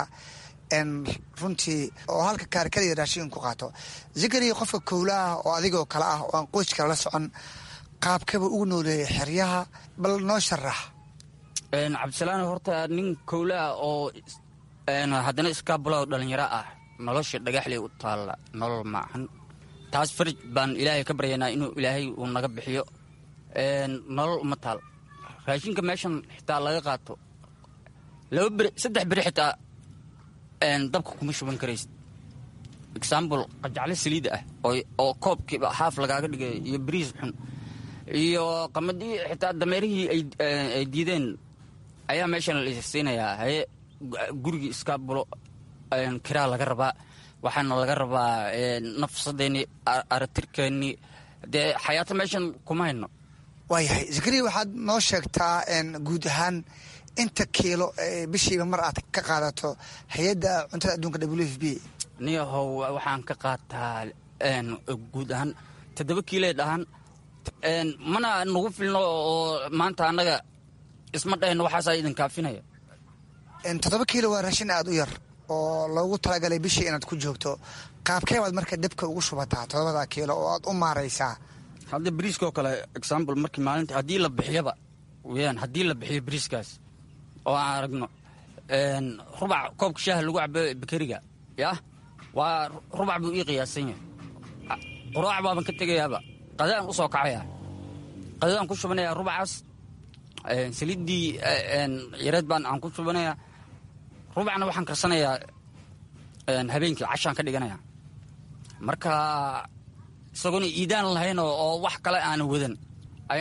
runtii oo halka kaar kaliya raashin ku qaato zikariya qofka kowlaah oo adigoo kale ah oo aan qoyskala la socon qaabkaba ugu nooleeyay xeryaha bal noo sharax cabdisalaan horta nin kowlaah oo haddana iskaabulao dhalinyaro ah nolosha dhagaxley u taalla nolol maahan taas farij baan ilaahay ka baryaynaa inuu ilaahay uu naga bixiyo nolol uma taal raashinka meeshan xitaa laga qaato laba beri saddex beri xitaa dabka kuma shuban karaysid exambl qajacle saliida ah oo koobkiiba haaf lagaaga dhigay iyo bariis xun iyo qamadii xitaa dameerihii ay diideen ayaa meeshan la siinayaa haye gurigii iskaabulo kiraa laga rabaa waxaana laga rabaa nafsadeennii aratirkeennii dee xayaato meeshan kuma hayno waayahay zakariya waxaad noo sheegtaa guud ahaan inta kiilo bishiiba mar aad ka qaadato hay-adda cuntada adduunka w f b niyahow waxaan ka qaataa guud ahaan toddoba kiiloe dhahan mana nagu filno oo maanta annaga isma dhahayno waxaasaa idin kaafinaya toddoba kiilo waa raashin aada u yar oo loogu talagalay bishii inaad ku joogto qaabkee baad marka debka ugu shubataa toddobada kiilo oo aad u maaraysaa hadda bariiskaoo kale example markii maalinta haddii la bixiyaba weyaan haddii la bixiyo bariiskaas oo aan aragno rubac koobka shaaha lagu cabo bakeriga yah waa rubac buu ii qiyaasan yahay quraac baaban ka tegayaaba qadaan u soo kacaya qadadaan ku shubanaya rubacaas saliiddii yareed baan aan ku shubanayaa rubacna waxaan karsanayaa habeenkii cashaan ka dhiganaya marka isagoona iidaan lahayn oo wax kale aana wadan ayaan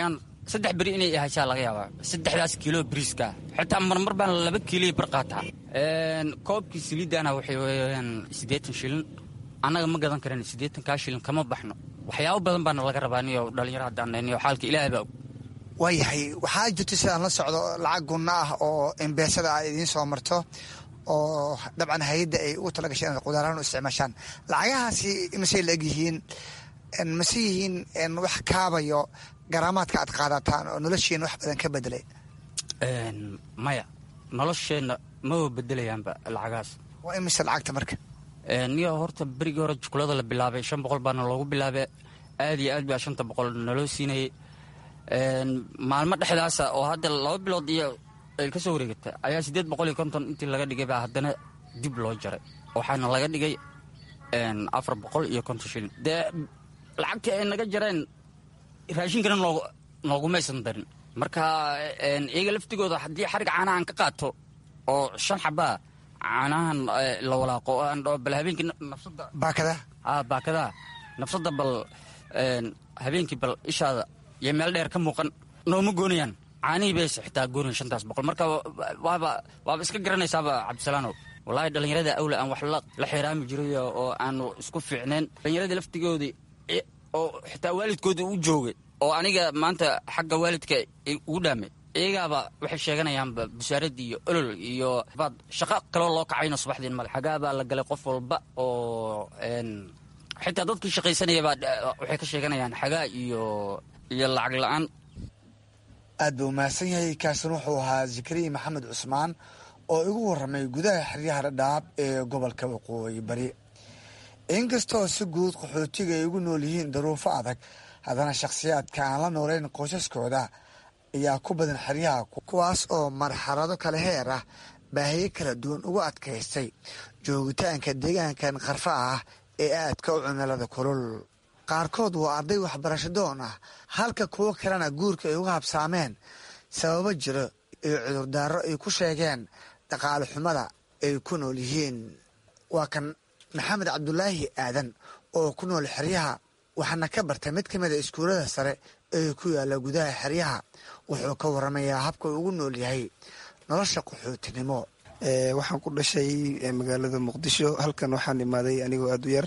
saddex beri inay ahashaa laga yaabaa saddexdaas kiilo bariiska xitaa marmar baan laba kiilo bar qaataa koobkii saliidana waxay weeyaan siddeetan shilin annaga ma gadan karan siddeetan kaa shilin kama baxno waxyaabo badan baana laga rabaa niyo dhalinyaro haddaan niyo xaalka ilaahay baa og waayahay waxaa jirta sidaan la socdo lacag gunno ah oo embeesada ay idiin soo marto oo dabcan hay-adda ay ugu talagashay inaad qudaaraan u isticmaashaan lacagahaasi masey la egyihiin mase yihiin wax kaabayo garaamaadka aad qaadataan oo noloshiina wax badan ka bedelay maya nolosheenna maba bedelayaanba lacagahaas waa imise lacagta marka niyo horta berigii hore jukulada la bilaabay shan boqol baana loogu bilaabay aad iyo aad baa shanta boqol naloo siinayay maalmo dhexdaasa oo hadda laba bilood iyo ay ka soo wareegata ayaa siddeed boqol iyo konton intii laga dhigay baa haddana dib loo jaray waxaana laga dhigay afar boqol iyo konton shilin dee lacagtii ay naga jareen raashinkana noog noogumaysan darin marka iyaga laftigooda haddii xarig caanaha aan ka qaato oo shan xabaa caanahan la walaaqo oo aan dhao bal habeenkii nafsada baakadaha a baakadaha nafsada bal habeenkii bal ishaada iyo meel dheer ka muuqan nooma goonayaan caanihii bayse xitaa goonayan shantaas boqol marka waaba waaba iska garanaysaaba cabdisalaanow wallaahi dhallinyarada awla aan wax la xiraami jiray oo aanu isku fiicneen dhallinyaradii laftigoodii oo xitaa waalidkoodii u joogay oo aniga maanta xagga waalidka ugu dhaamay iyagaaba waxay sheeganayaanba busaaradii iyo olol iyo baad shaqo kaloo loo kacayno subaxdiin male xagaabaa la galay qof walba oo xitaa dadkii shaqaysanayabaa waxay ka sheeganayaan xagaa iyo iyo lacag la-aan aad buu mahadsan yahay kaasin wuxuu ahaa zakariya maxamed cusmaan oo igu warramay gudaha xeryaha dhadhaab ee gobolka waqooyi bari inkastoo si guud qaxootiga ay ugu nool yihiin daruufo adag haddana shakhsiyaadka aan la noolayn qoysaskooda ayaa ku badan xeryaha kuwaas oo marxalado kale heer ah baahiyo kala duwan ugu adkaystay joogitaanka deegaankan qarfa ah ee aadka u cimilada kulul qaarkood waa arday waxbarasho doon ah halka kuwo kalena guurka ay uga habsaameen sababo jiro iyo cudurdaaro ay ku sheegeen dhaqaale xumada ay ku nool yihiin waa kan maxamed cabdulaahi aadan oo ku nool xeryaha waxaana ka bartay mid ka mida iskuullada sare ee ku yaalla gudaha xeryaha wuxuu ka waramayaa habka ugu nool yahay nolosha qaxootinimo waxaan ku dhashay magaalada muqdisho halkan waxaan imaaday anigoo aada u yar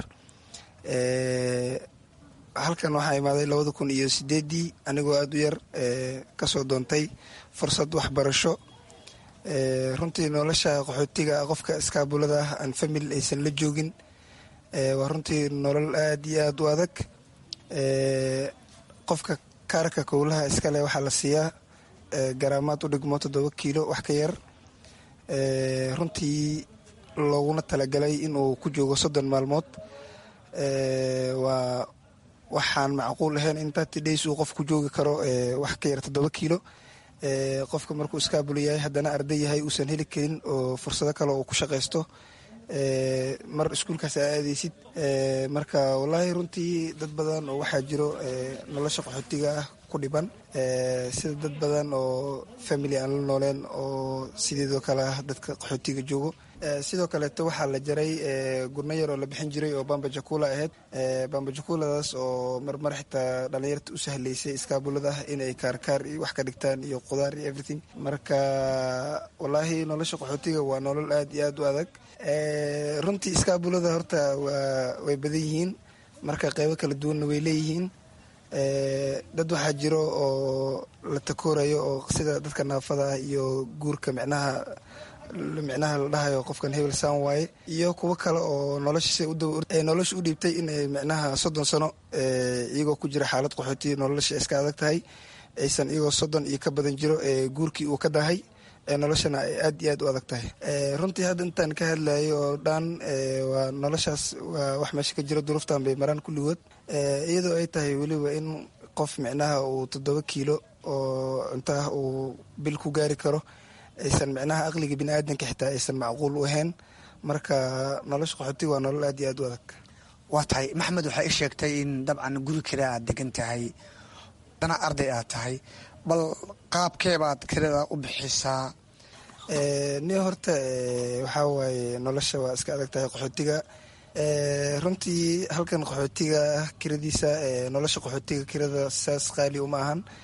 halkan waxaa imaaday labada kun iyo sideedii anigoo aada u yar kasoo doontay fursad waxbarasho runtii nolosha qaxootiga qofka iskaabulada ah aan famil aysan la joogin waa runtii nolol aada iyo aada u adag qofka kaarka kowlaha iskale waxaa la siiyaa garaamaad u dhigmo toddoba kiilo wax ka yar runtii looguna talagalay inuu ku joogo soddon maalmood waa waxaan macquul ahayn in thirty days uu qof ku joogi karo wax ka yar toddoba kiilo qofka markuu iskaabul yahay haddana arday yahay uusan heli karin oo fursado kale oo ku shaqaysto mar iskuulkaas aa aadeysid marka wallaahi runtii dad badan oo waxaa jiro nolosha qaxootiga ah ku dhiban sida dad badan oo family aan la nooleen oo sideedoo kale ah dadka qaxootiga joogo sidoo kaleeto waxaa la jaray gurno yar oo la bixin jiray oo bamba jakula ahayd bamba jakuladaas oo marmar xitaa dhalinyarta u sahlaysay iskaabulada ah inay kaarkaar iyo wax ka dhigtaan iyo qudaar iyo everything marka wallaahi nolosha qaxootiga waa nolol aada iyo aada u adag runtii iskaabulada horta waa way badan yihiin marka qeybo kala duwanna way leeyihiin dad waxaa jiro oo la takoorayo oo sida dadka naafada ah iyo guurka micnaha micnaha la dhahayo qofkan hebel saan waaye iyo kuwo kale oo nolosha nolosha u dhiibtay inay micnaha soddon sano iyagoo ku jira xaalad qaxooti nolosha iska adag tahay aysan iyagoo soddon iyo ka badan jiro guurkii uu ka dahay noloshana ay aad iyo aad u adag tahay runtii hadda intaan ka hadlayo oo dhan waa noloshaas waa wax meesha ka jiro duruuftan bay maraan kulligood iyadoo ay tahay weliba in qof micnaha uu toddoba kiilo oo cuntaah uu bil ku gaari karo aysan micnaha aqliga bini aadanka xitaa aysan macquul u ahayn marka nolosha qaxootiga waa nolol aad iyo aad u adag waa tahay maxamed waxaa ii sheegtay in dabcan guri kale aad degan tahay dana arday aad tahay bal qaabkeebaad kirada u bixisaa ni horta waxaa waaye nolosha waa iska adag tahay qaxootiga runtii halkan qaxootiga kiradiisa nolosha qaxootiga kirada saas qaali uma ahan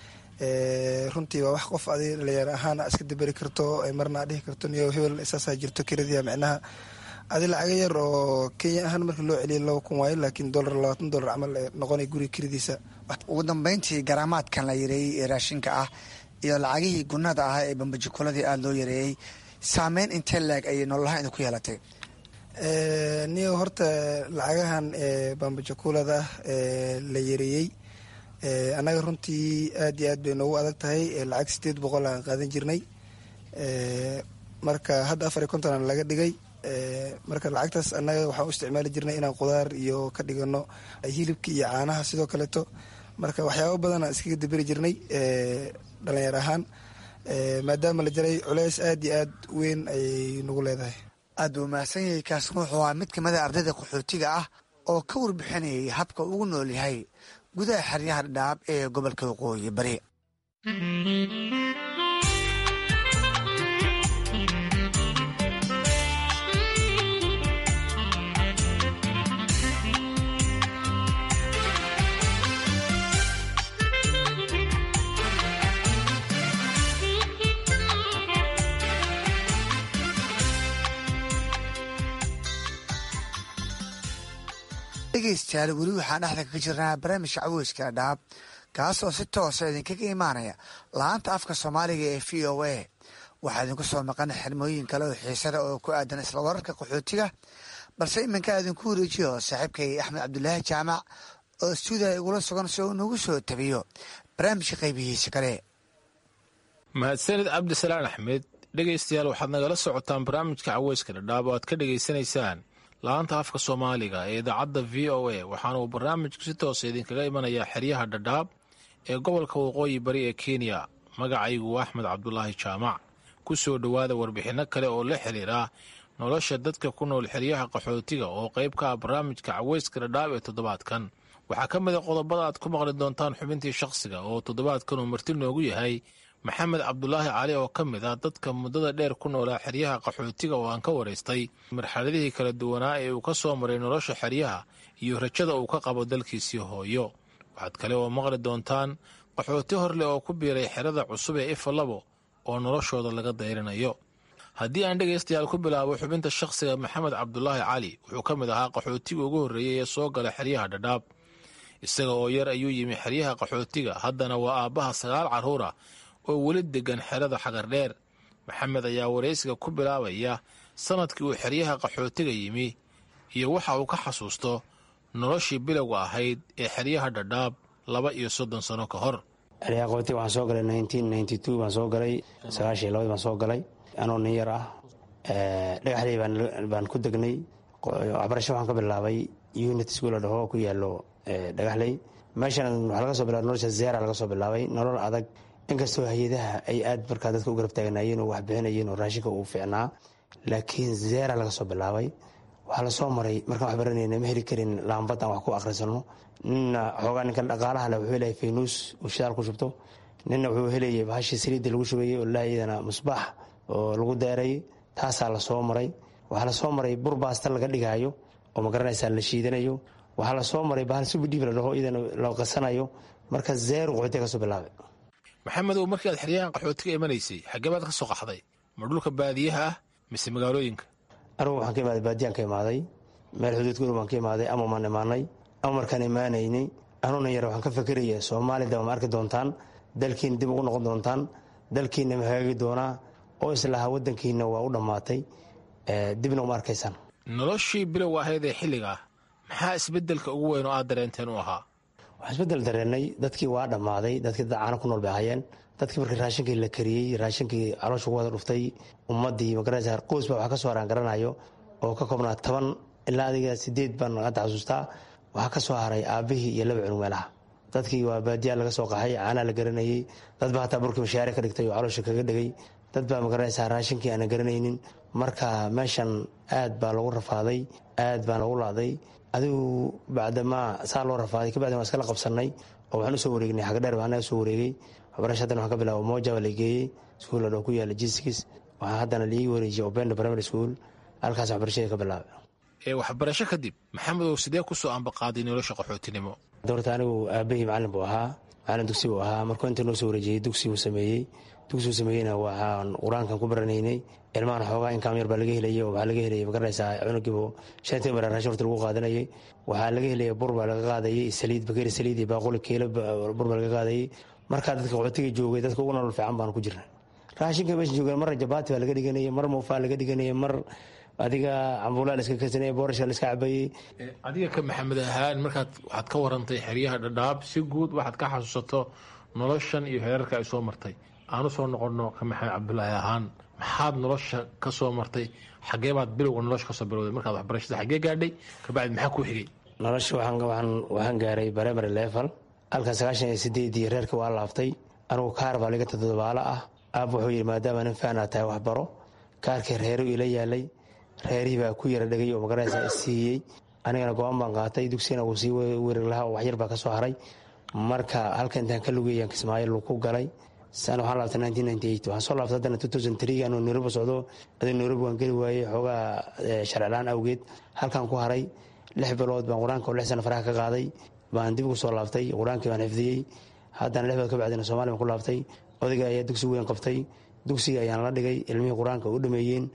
runtii waa wax qof adi dhalinyar ahaan iska daberi karto marna aa dhihi karto niyo hebel saasaa jirto kiradiya micnaha adi lacaga yar oo kenya ahaan marka loo celiya laba kun waayo laakiin dolar labaatan dolar camal noqonay guriga kiradiisa ugu dambeyntii garaamaadkan la yareeyey ee raashinka ah iyo lacagihii gunada ah ee bambajukuladii aada loo yareeyey saameyn intee leeg ayay nololahaan idinku yeelatay niyo horta lacagahan bambajakulada la yareeyey annaga runtii aad iyo aad bay noogu adag tahay lacag sideed boqol aan qaadan jirnay marka hadda afar iyo konton laga dhigay marka lacagtaas annaga waxaan u isticmaali jirnay inaan qudaar iyo ka dhigano hilibka iyo caanaha sidoo kaleeto marka waxyaaba badan aan iskaga daberi jirnay dhalinyar ahaan maadaama la jaray culeys aad iyo aad weyn ayay nagu leedahay aad buu mahadsan yahay kaasna wuxuu ahaa mid kamida ardayda qaxootiga ah oo ka warbixinayay habka ugu nool yahay gudaha xeryaha dhadhaab ee gobolka waqooyi bari dhegeystayaal weli waxaan dhexda kaga jirnaa barnaamijka caweyska dhadhaab kaas oo si toosa idinkaga imaanaya la-aanta afka soomaaliga ee v o a waxaa idinku soo maqan xirmooyin kale oo xiisada oo ku aadan isla wararka qaxootiga balse iminkaa idinku wareejiyo saaxiibkay axmed cabdulaahi jaamac oo stuudiya igula sugan si uu nagu soo tabiyo barnaamijka qaybihiisa kale mahadsanid cabdisalaan axmed dhegaystayaal waxaad nagala socotaan barnaamijka caweyska dhadhaab oo aad ka dhegaysanaysaan la-aanta afka soomaaliga ee idaacadda v o a waxaana uu barnaamijku si toosa idinkaga imanayaa xeryaha dhadhaab ee gobolka waqooyi bari ee kenya magacaygu waa axmed cabdulaahi jaamac ku soo dhowaada warbixinno kale oo la xiriira nolosha dadka ku nool xeryaha qaxootiga oo qayb ka ah barnaamijka caweyska dhadhaab ee toddobaadkan waxaa ka mid a qodobada aad ku maqli doontaan xubintii shakhsiga oo toddobaadkan uu marti noogu yahay maxamed cabdulaahi cali oo ka mid ah dadka muddada dheer ku noolaa xeryaha qaxootiga oo aan ka waraystay marxaladihii kala duwanaa ee uu ka soo maray nolosha xeryaha iyo rajada uu ka qabo dalkiisii hooyo waxaad kale oo maqli doontaan qaxooti horleh oo ku biiray xerada cusub ee ifalabo oo noloshooda laga dayrinayo haddii aan dhegaystayaal ku bilaabo xubinta shakhsiga maxamed cabdulaahi cali wuxuu ka mid ahaa qaxootiga ugu horreeyey ee soo gala xeryaha dhadhaab isaga oo yar ayuu yimi xeryaha qaxootiga haddana waa aabbaha sagaal carruura oo weli deggan xerada xagardheer maxamed ayaa waraysiga ku bilaabaya sannadkii uu xeryaha qaxootiga yimi iyo waxa uu ka xasuusto noloshii bilowga ahayd ee xeryaha dhadhaab laba iyo soddon sano ka hor xeryaha qaxootiga waxaan soo galay nineteen ninety two baan soo galay sagaashan iyo labadii baan soo galay anoo nin yar ah dhagaxley baan ku degnay waxbarasho waxaan ka bilaabay unit school dhaho ku yaalo dhagaxley meeshan waxaa laga soo bilabay nolosha zeera laga soo bilaabay nolol adag inkastoo hay-adaha ay aad markaa dadka u garab taagnaayeen oo waxbixinayeen oo raashinka uu fiicnaa laakiin zeera laga soo bilaabay waxaa lasoo maray markaan wax baranayna ma heli karin laambad aan wax ku akhrisano nina xoogaa ninkan dhaqaalaha le wuxuu helayay faynuus uu shidaal ku shubto nina wuxuu helayay bahashii saliidda lagu shubayey oo laayadana musbaax oo lagu daarayay taasaa lasoo maray waxaa lasoo maray bur baasta laga dhigaayo oo magaranaysaa la shiidanayo waxaa lasoo maray bahal subidhiib la dhaho iyadana la qasanayo marka zeeru qaxootiga ka soo bilaabay maxamedow markii aad xeryahan qaxootiga imanaysay xaggee baad ka soo qaxday ma dhulka baadiyaha ah mise magaalooyinka anugu waxaan ka imaaday baadiyaan ka imaaday meel xuduudka ur baan ka imaaday ama maan imaanay ama markaan imaanaynay anuuna yar waxaan ka fakeraya soomaali daba ma arki doontaan dalkiina dib ugu noqon doontaan dalkiina ma hagaagi doonaa oo islahaa waddankiina waa u dhammaatay dibna uma arkaysaan noloshii bilowga ahayd ee xilliga ah maxaa isbeddelka ugu weyn oo aad dareenteen u ahaa waxaan isbeddel dareenay dadkii waa dhammaaday dadkii dad caano ku nool bay ahaayeen dadkii markii raashinkii la kariyey raashinkii caloosha ku wada dhuftay ummaddii magaranaysa qoys baa wax ka soo haraan garanayo oo ka koobnaa toban ilaa adiga sideed baan hadda xasuustaa waxaa ka soo haray aabbihii iyo laba cunug meelaha dadkii waa baadiyaa laga soo qaxay caanaa la garanayey dad baa hataa burkii mashaare ka dhigtay oo caloosha kaga dhegay dad baa magaranaysaa raashinkii aanan garanaynin marka meeshan aad baa lagu rafaaday aad baan lagu laaday adigu bacdamaa saa loo rafaaday kabacdin waan iskala qabsanay oo waxaan usoo wareegnay xagdheer baa anaga soo wareegay waxbarasha haddana waxaan ka bilaaba moja baa la geeyey iskuul adhoo ku yaala jiskis waxaa haddana liigi wareejiyay obenda primary school halkaas waxbarashadii ka bilaabay ee waxbarasho kadib maxamedow sidee ku soo ambaqaaday nolosha qaxootinimo doorta anigu aabahii macallin buu ahaa macalin dugsi uu ahaa markuu inta noo soo wareejiyey dugsiuu sameeyey dugsiuu sameeyeyna waxaan qur-aankan ku baranaynay ilmahan xoogaa inkaam yar baa laga helayay oo waxaa laga helayay magaranaysaa cunugiibu shantii bara raashin horta lagu qaadanayay waxaa laga helayay bur baa laga qaadayay saliid bakeeri saliid iyo baaquli keelo bur baa laga qaadayay markaa dadka qaxootiga joogay dadka ugu nolol fiican baanu ku jirna raashinka meesha joogeen marna jabaati baa laga dhiganayay mar muufaa laga dhiganayay mar adiga cambuulaa laiska karsanayay boorashka laiska cabayey adiga ka maxamed ahaan markaad waxaad ka warantay xeryaha dhadhaab si guud waxaad ka xasuusato noloshan iyo heerarka ay soo martay aanu soo noqonno ka maxamed cabdulaahi ahaan maxaad nolosha ka soo martay xagee baad bilowga nolosha kasoo bilowday markaad waxbarashada xagee gaadhay kabacdi maxaa kuu xigay nolosha waxaan gaaray primary level halkan sagaashan iyo sideedii reerka waa laaftay anugu kaar baa liga todobaalo ah aab wuxuu yidhi maadaama nin faanaa tahay waxbaro kaarkii reeru ila yaalay reerihii baa ku yara dhegay oo magaraysa isiiyey anigana go-aan baan qaatay dugsigana wuu sii weerar lahaa oo waxyar baa ka soo haray marka halka intaan ka lugeeyaan kismaayo ku galay sana waxaan laabtay nineteen ninety eight waxaan soo laabtay haddana two thousand three anuu nairobi socdo adii nairobi waan geli waayey xoogaa sharcilaan awgeed halkaan ku haray lix bilood baan qur-aanka oo lix sana faraha ka qaaday baan dib ugu soo laabtay qur-aankii baan xifdiyey haddana lix bilood ka bacdina somalia baan ku laabtay odayga ayaa dugsi weyn qabtay dugsiga ayaan la dhigay ilmihii qur-aanka u dhameeyeen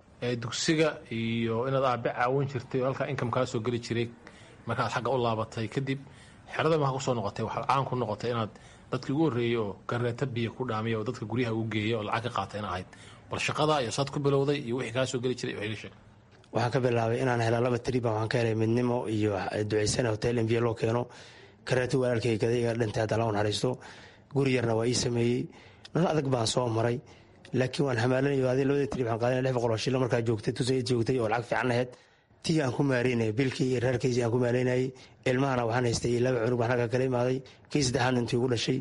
dugsiga iyo inaad aabe caawin jirtay oo halkaa income kaa soo geli jiray markaad xagga u laabatay kadib xerada maha kusoo noqotay waxaad caan ku noqotay inaad dadkii ugu horreeyey oo gareeta biyo ku dhaamiya oo dadka guryaha ugu geeya oo lacag ka qaata in ahayd bal shaqada iyo saad ku bilowday iyo wixii kaa soo geli jiray iga sheeg waxaan ka bilaabay inaan hela laba triban waxaan ka helay midnimo iyo ducaysana hotel mv loo keeno gareeto walaalkay gadayga dhintay hadda la naxariisto guri yarna waa ii sameeyey nolol adag baan soo maray laakiin waan xamaalanayo adi labada trib waxaan qaadanay lix boqol oo shillo markaa joogtay tusan joogtay oo lacag fiican lahayd tii aan ku maareynayay bilkii iyo reerkiisii aan ku maaleynayay ilmahana waxaan haystay laba cunug baan halka kala imaaday kii saddexaad intii ugu dhashay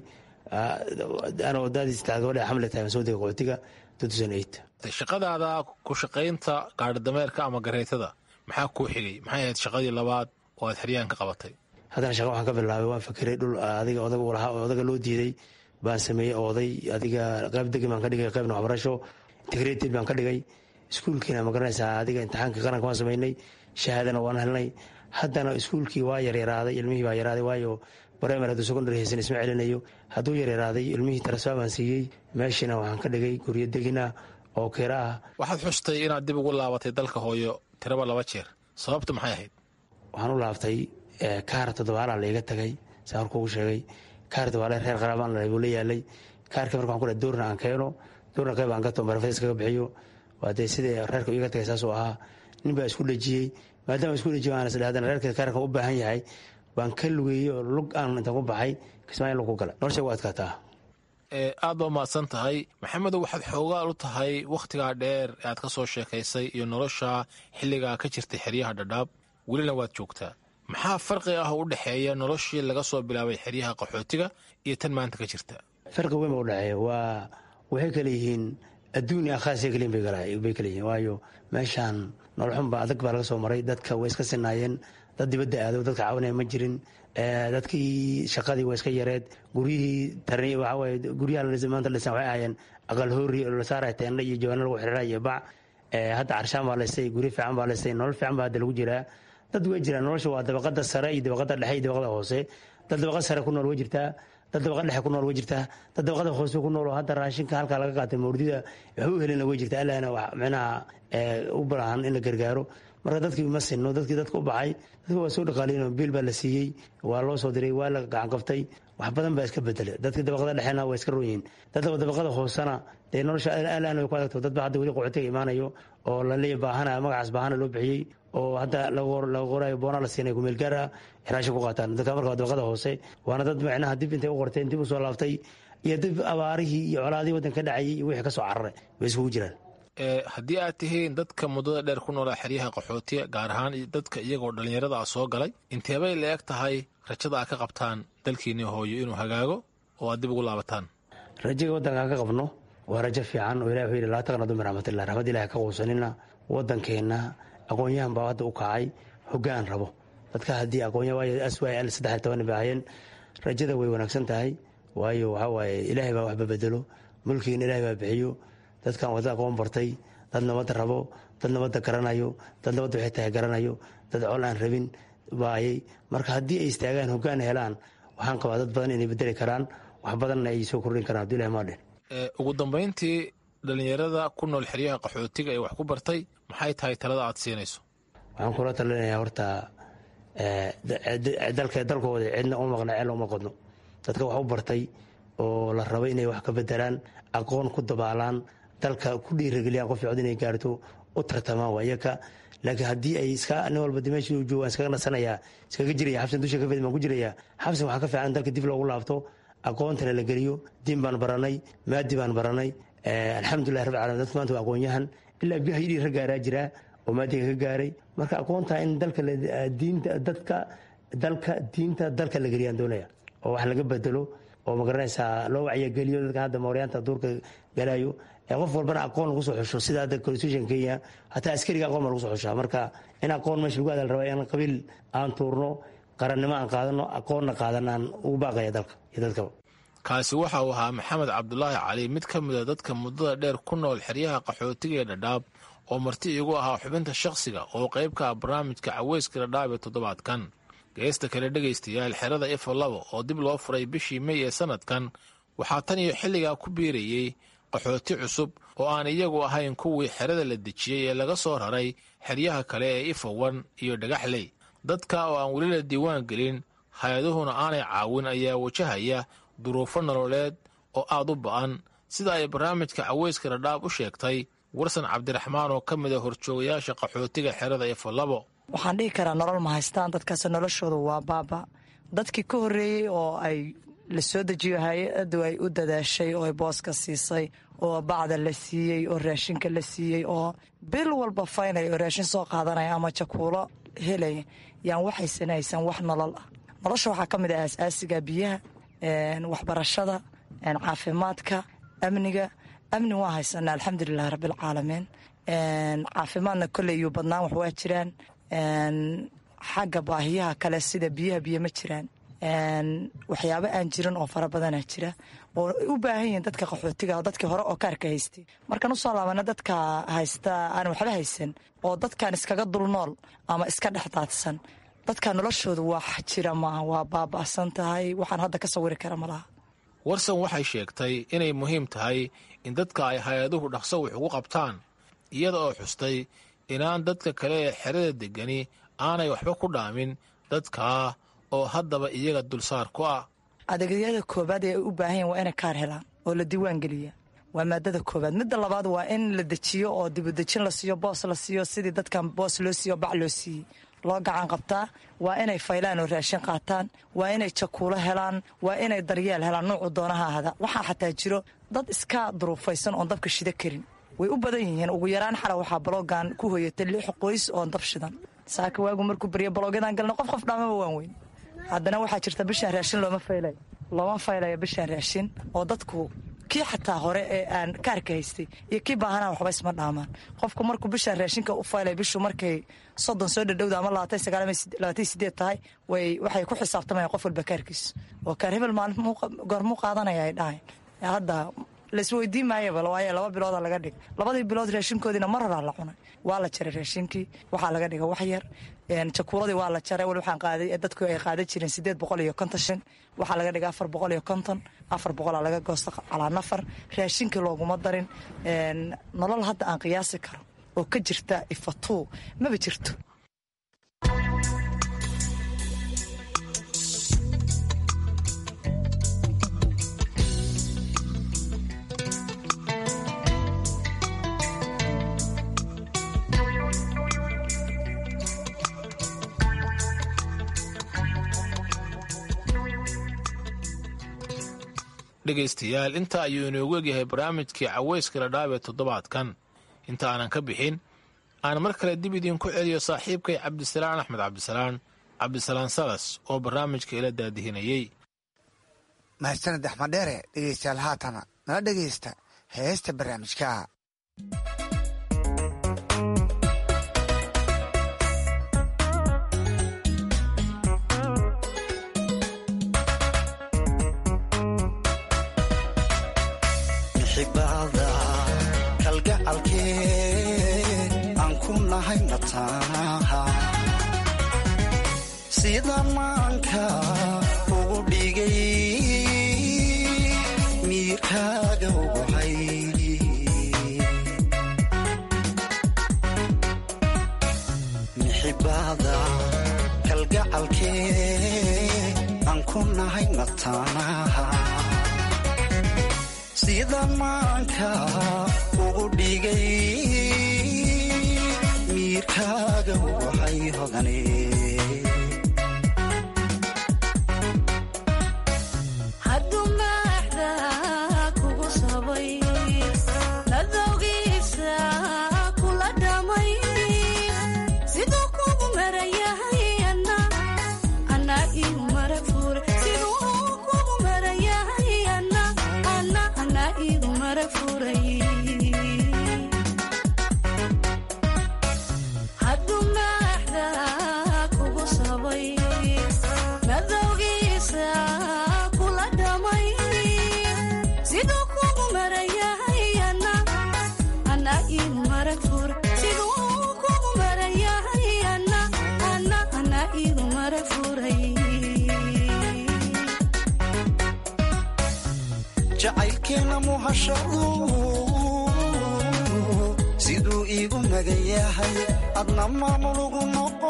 anoo daadii saddexaad gabadha xamle tahay soo degay qaxootiga two thousand eight shaqadaada ku shaqaynta gaadhidameerka ama gareetada maxaa kuu xigay maxay ahayd shaqadii labaad oo aad xeryahan ka qabatay haddana shaqa waxaan ka bilaabay waan fakeray dhul adiga odaga u lahaa odaga loo diiday baan sameeyey oday adiga qayb degi baan ka dhigay qaybna waxbarasho integrated baan ka dhigay iskuulkiina ma garanaysaa adiga imtixaanka qaranka waan samaynay shahaadana waan helnay haddana iskuulkii waa yaryaraaday ilmihii baa yaraaday waayo primary hadduu secondary haysan isma celinayo hadduu yaryaraaday ilmihii tarasfaa baan siiyey meeshiina waxaan ka dhigay guryo degina oo kira ah waxaad xustay inaad dib ugu laabatay dalka hooyo tiraba laba jeer sababtu maxay ahayd waxaan u laabtay kaar toddobaalaa laiga tagay saa horkuugu sheegay kaar toddobaale reer qaraabaan buu la yaalay kaarka marka waxaan ku dhahay doorna aan keeno doorna qayb aan gato barafadis kaga bixiyo waa dee sidai reerka iga tagay saasuu ahaa nin baa isku dhejiyey maadaama isku dhejiyo aan isdhe haddana reerka kaarkan u baahan yahay baan ka lugeeyey oo lug aan intaan ku baxay kismaayo lug ku gala nolosha ugu adkaataa aad baa mahadsan tahay maxamedow waxaad xoogaal u tahay wakhtigaa dheer ee aad ka soo sheekaysay iyo nolosha xilligaa ka jirtay xeryaha dhadhaab welina waad joogtaa maxaa farqi ah oo u dhexeeya noloshii laga soo bilaabay xeryaha qaxootiga iyo tan maanta ka jirta farqi weyn ba udhexeeya waa waxay kale yihiin adduun iyo akhaasya kaliin bay kale yihiin waayo meeshaan noloxunba adag baa laga soo maray dadka way iska sinaayeen dad dibadda aado dadka caawinaya ma jirin dadkii shaqadii waa iska yareed guryihii tarni waxawaaye guryaha maanta dhisan waxay ahaayeen aqal hoori oo la saaraya teendha iyo jawaano lagu xiriira iyo bac hadda carshaan baa laystay guryo fiican baa laystay nolol fiican baa hadda lagu jiraa dad way jiraan nolosha waa dabaqada sare iyo dabaqada dhexe iyo dabaqada hoose dad dabaqad sare ku nool way jirtaa dad dabaqad dhexe ku nool way jirtaa dad dabaqada hoose ku nool oo hadda raashinka halkaa laga qaatay mawrdida waxba u helina way jirtaa allahna wax micnaha u baahan in la gargaaro marka dadkii ma sinno dadkii dadka u baxay dadka waa soo dhaqaaliyen biil baa la siiyey waa loo soo diray waa la gacan qaftay wax badan baa iska bedelay dadkii dabaqada dhexena waa iska roonyihin dadka dabaqada hoosena dee nolosha alaan way ku adagto dad ba hadda weli qocotiga imaanayo oo laleeya baahana magacaas baahana loo bixiyey oo hadda laga qorayo boona la siinay kumeel gaar ah xiraasha ku qaataan dadka marka waa dabaqada hoose waana dad micnaha dib intay u qorteen dib u soo laaftay iyo dib abaarihii iyo colaadihii waddanka ka dhacayay iyo wixii ka soo cararay way iskugu jiraan haddii aad tihiin dadka muddada dheer ku noolaa xeryaha qaxootiga gaar ahaan dadka iyagoo dhallinyarada ah soo galay inteebay la eg tahay rajada aad ka qabtaan dalkiinii hooyo inuu hagaago oo aad dib ugu laabataan rajaga waddankaan ka qabno waa rajo fiican oo ilahi wuxuu yidhi laa taqnadu min raxmatillah raxmad ilahi ka quusanina waddankeenna aqoon-yahan baa hadda u kacay hoggaan rabo dadka haddii aqoonyahan waayo aswaay al saddex iyo toban bay ahaayeen rajada way wanaagsan tahay waayo waxaa waaye ilaahay baa waxba bedelo mulkigiina ilahay baa bixiyo dadkan wadda aqoon bartay dad nabadda rabo dad nabadda garanayo dad nabadda waxay tahay garanayo dad col aan rabin baayay marka haddii ay istaagaan hoggaan helaan waxaan qabaa dad badan inay bedeli karaan wax badanna ay soo kordhin karaan haduu ilahi maadhen ugu dambayntii dhallinyarada ku nool xeryaha qaxootiga ee wax ku bartay maxay tahay talada aad siinayso waxaan kula talinayaa horta dalka dalkooda cidna uma maqna ceel uma qodno dadka wax u bartay oo la rabo inay wax ka bedelaan aqoon ku dabaalaan dalka ku dhiirageliyaan qof cod inay gaarto u tartamaan waayaka laakiin haddii ay iska nin walba dimeeshii u joogaan iskaga nasanayaa iskaga jiraya xabsan dusha ka fed baan ku jiraya xabsan waxaa ka fiican dalka dib loogu laabto aqoontana la geliyo diin baan baranay maadi baan baranay alxamdulilah rabbi calamin dadka maanta waa aqoon-yahan ilaa biyaha yidhii ra gaaraa jiraa oo maadiga ka gaaray marka aqoonta in dalka diinta dadka dalka diinta dalka la geliyaan doonaya oo wax laga bedelo oo magaranaysaa loo wacyageliyo dadka hadda mooryaanta duurka galayo qof walbana aqoon lagu soo xusho sida hadda constitution kenya hataa askariga aqoon baa lagu soo xushaa marka in aqoon meesha lagu adal rabaa in qabiil aan tuurno qarannimo aan qaadano aqoonna qaadan aan ugu baaqaya dalka iyo dadkaba kaasi waxa uu ahaa maxamed cabdulaahi cali mid ka mid a dadka muddada dheer ku nool xeryaha qaxootiga ee dhadhaab oo marti igu ahaa xubinta shakhsiga oo qayb ka ah barnaamijka caweyska dhadhaab ee toddobaadkan geesta kale dhegaystayaal xerada ifo labo oo dib loo furay bishii mey ee sannadkan waxaa tan iyo xilligaa ku biirayey qaxooti cusub oo aan iyagu ahayn kuwii xerada la dejiyey ee laga soo raray xeryaha kale ee ifowan iyo dhagaxley dadka oo aan weli la diiwaan gelin hay-aduhuna aanay caawin ayaa wajahaya duruufo nololeed oo aad u ba'an sida ay barnaamijka caweyska dhadhaab u sheegtay warsan cabdiraxmaan oo ka mid a horjoogayaasha qaxootiga xerada ifo labo waxaan dhihi karaa nolol ma haystaan dadkaas noloshoodu waa baaba dadkii ka horreeyey oo ay la soo dejiyo hay-addu ay u dadaashay oo ay booska siisay oo bacda la siiyey oo raashinka la siiyey oo bil walba faynaya oo raashin soo qaadanaya ama jakuulo helaya yaan waxaysan haysan wax nolol ah nolosha waxaa ka mid ah aas-aasiga biyaha waxbarashada caafimaadka amniga amni waa haysanaa alxamdulilahi rabbilcaalamiin caafimaadna kolley iyo badnaan wax waa jiraan xagga baahiyaha kale sida biyaha biyo ma jiraan waxyaabo aan jirin oo fara badana jira oo u baahan yihiin dadka qaxootiga dadkii hore oo kaarka haystay markaan usoo laabana dadka haysta aan waxba haysan oo dadkan iskaga dulnool ama iska dhex daadsan dadka noloshooda wax jira maaha waa baaba'san tahay waxaan hadda ka sawiri kara malaha warsan waxay sheegtay inay muhiim tahay in dadka ay hay-aduhu dhaqso wax ugu qabtaan iyada oo xustay inaan dadka kale ee xerada degani aanay waxba ku dhaamin dadkaa oo haddaba iyaga dulsaar ku ah adeegyada koobaad ee ay u baahan yahin waa inay kaar helaan oo la diiwaan geliya waa maadada koobaad midda labaad waa in la dejiyo oo dibudejin la siiyo boos la siiyo sidii dadkan boos loo siiyo bac loo siiyey loo gacan qabtaa waa inay faylaan oo raashin qaataan waa inay jakuulo helaan waa inay daryeel helaan nuucu doonaha ahda waxaa xataa jiro dad iska duruufaysan oon dabka shida karin way u badan yihiin ugu yaraan xala waxaa baloogan ku hoyatay lix qoys oon dab shidan saaka waagu markuu barya baloogyadaan galna qof qof dhaamaba waan weyn haddana waxaa jirta bishaan raashin looma faylay looma faylaya bishaan raashin oo dadku kii xataa hore ee aan kaarka haystay iyo kii baahanaa waxba isma dhaamaan qofku markuu bishaan raashinka u faylay bishu markay soddon soo dhadhowda ama labaatan sagaal labaatan sideed tahay way waxay ku xisaabtamayaan qof walba kaarkiisa oo kaar hebel maalin goormuu qaadanaya ay dhahayn hadda laisweydiin maayaba waaye laba bilooda laga dhig labadii bilood raashinkoodiina mar horaa la cunay waa la jaray raashinkii waxaa laga dhiga wax yar jakuuladii waa la jaray wali waxaan qaaday dadku ay qaadan jireen sideed boqol iyo konton shan waxaa laga dhiga afar boqol iyo konton afar boqolaa laga goosta calaa nafar raashinkii looguma darin nolol hadda aan qiyaasi karo oo ka jirta ifatuu maba jirto dhegaystayaal inta ayuu inoogu egyahay barnaamijkii caweyska ladhaab ee toddobaadkan inta aanan ka bixin aan mar kale dib idinku celiyo saaxiibkay cabdisalaan axmed cabdisalaan cabdisalaan salas oo barnaamijka ila daadihinayey mahadsaned axmed dheere dhegeystayaal haatana nala dhegaysta heesta barnaamijka xibada kalgacalkee aan ku nahay mataanaha sida maanka ugu dhigay miirkaaga uguhay mixibada kalgacalkee aan ku nahay mataanaha sida maanka ugu dhigay miirkaaga uguhay hodane hadduu maaxda kugu sabay nadowgiisa kula dhamay siduu kugu marayahay ana ana igu mara fure siduu kugu marayahay ana ana ana igu mara furay hadduu maaxda kugu sabay nadowgiisa kula dhamay siduu kugu marayahay ana ana igu mara fur siduu kugu marayahay ana ana ana igu mara furay jacaylkeena muhashadu siduu iigu magan yahay adna maamulugu noqo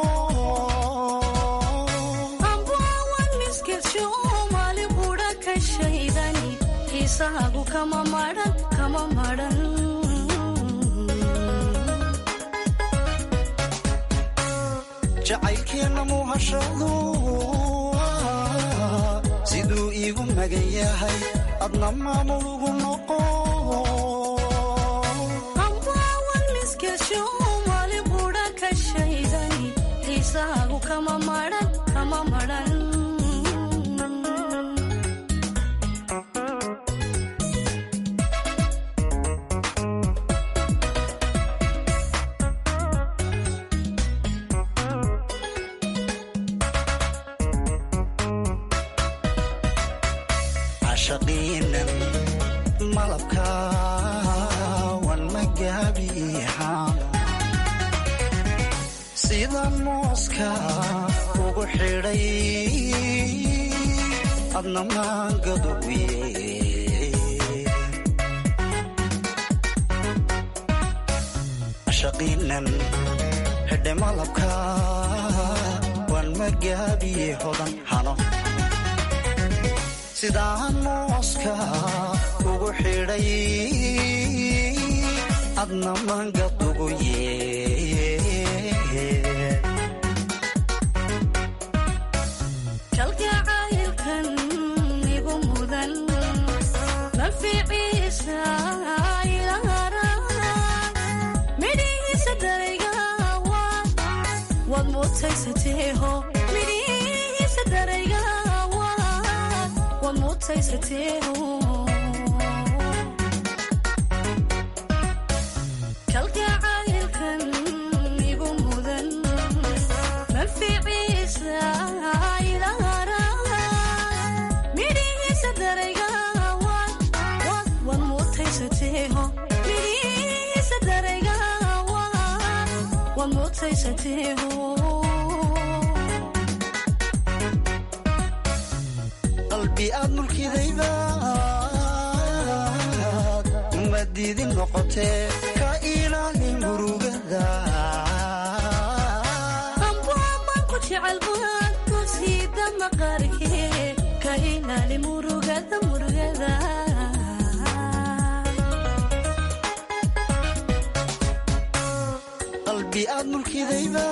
ambaawan miskilsho maali qudha ka shaydani xiisahaagu kama madhan kama madhan jacaylkeena muhashadu siduu iigu magan yahay adna maamulugu noqo ambaawan miskilsho maali qudha ka shaydani xiisahaagu kama madhan kama madhan cashaqiinan malabka wan magaabiixaan sida mooska ugu xidhay adna maangaduwiye cashaqiinan xidhe malabka wan magaabiye hodan hano sidaan mooska ugu xidhay adna mangadugu yee kalgacaylkan igu mudan naficiisa ilahara midhihiisa darayga waad waad mutaysateeho midhihiisa darayga waad waad mutaysateeho kalgacaylkan igu mudan naficiisa ilahara midhihiisa darayga waad waad waad mutaysateeho midhihiisa darayga waad waad mutaysateeho qalbi aad mulkidayba uma diidin noqotee ka ilaali murugada ambaaban ku jecel baad ku siida maqaarkee ka ilaali murugada murugada qalbi aad mulkidayba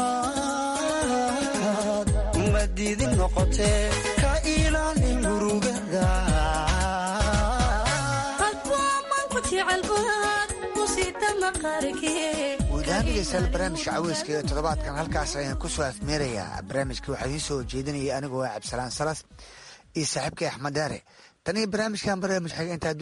uma diidin noqotee ka ilaali murugada ambaaban ku jecel baad ku siida maqaarkee wadaamidaysal barnaamijka caweyska ee toddobaadkan halkaas ayaan ku soo afmeerayaa barnaamijka waxaa idiin soo jeedinaya anigoo ah cabdisalaan salas iyo saaxiibkay axmed daare tan iyo barnaamijkan barnaamij xiga intaa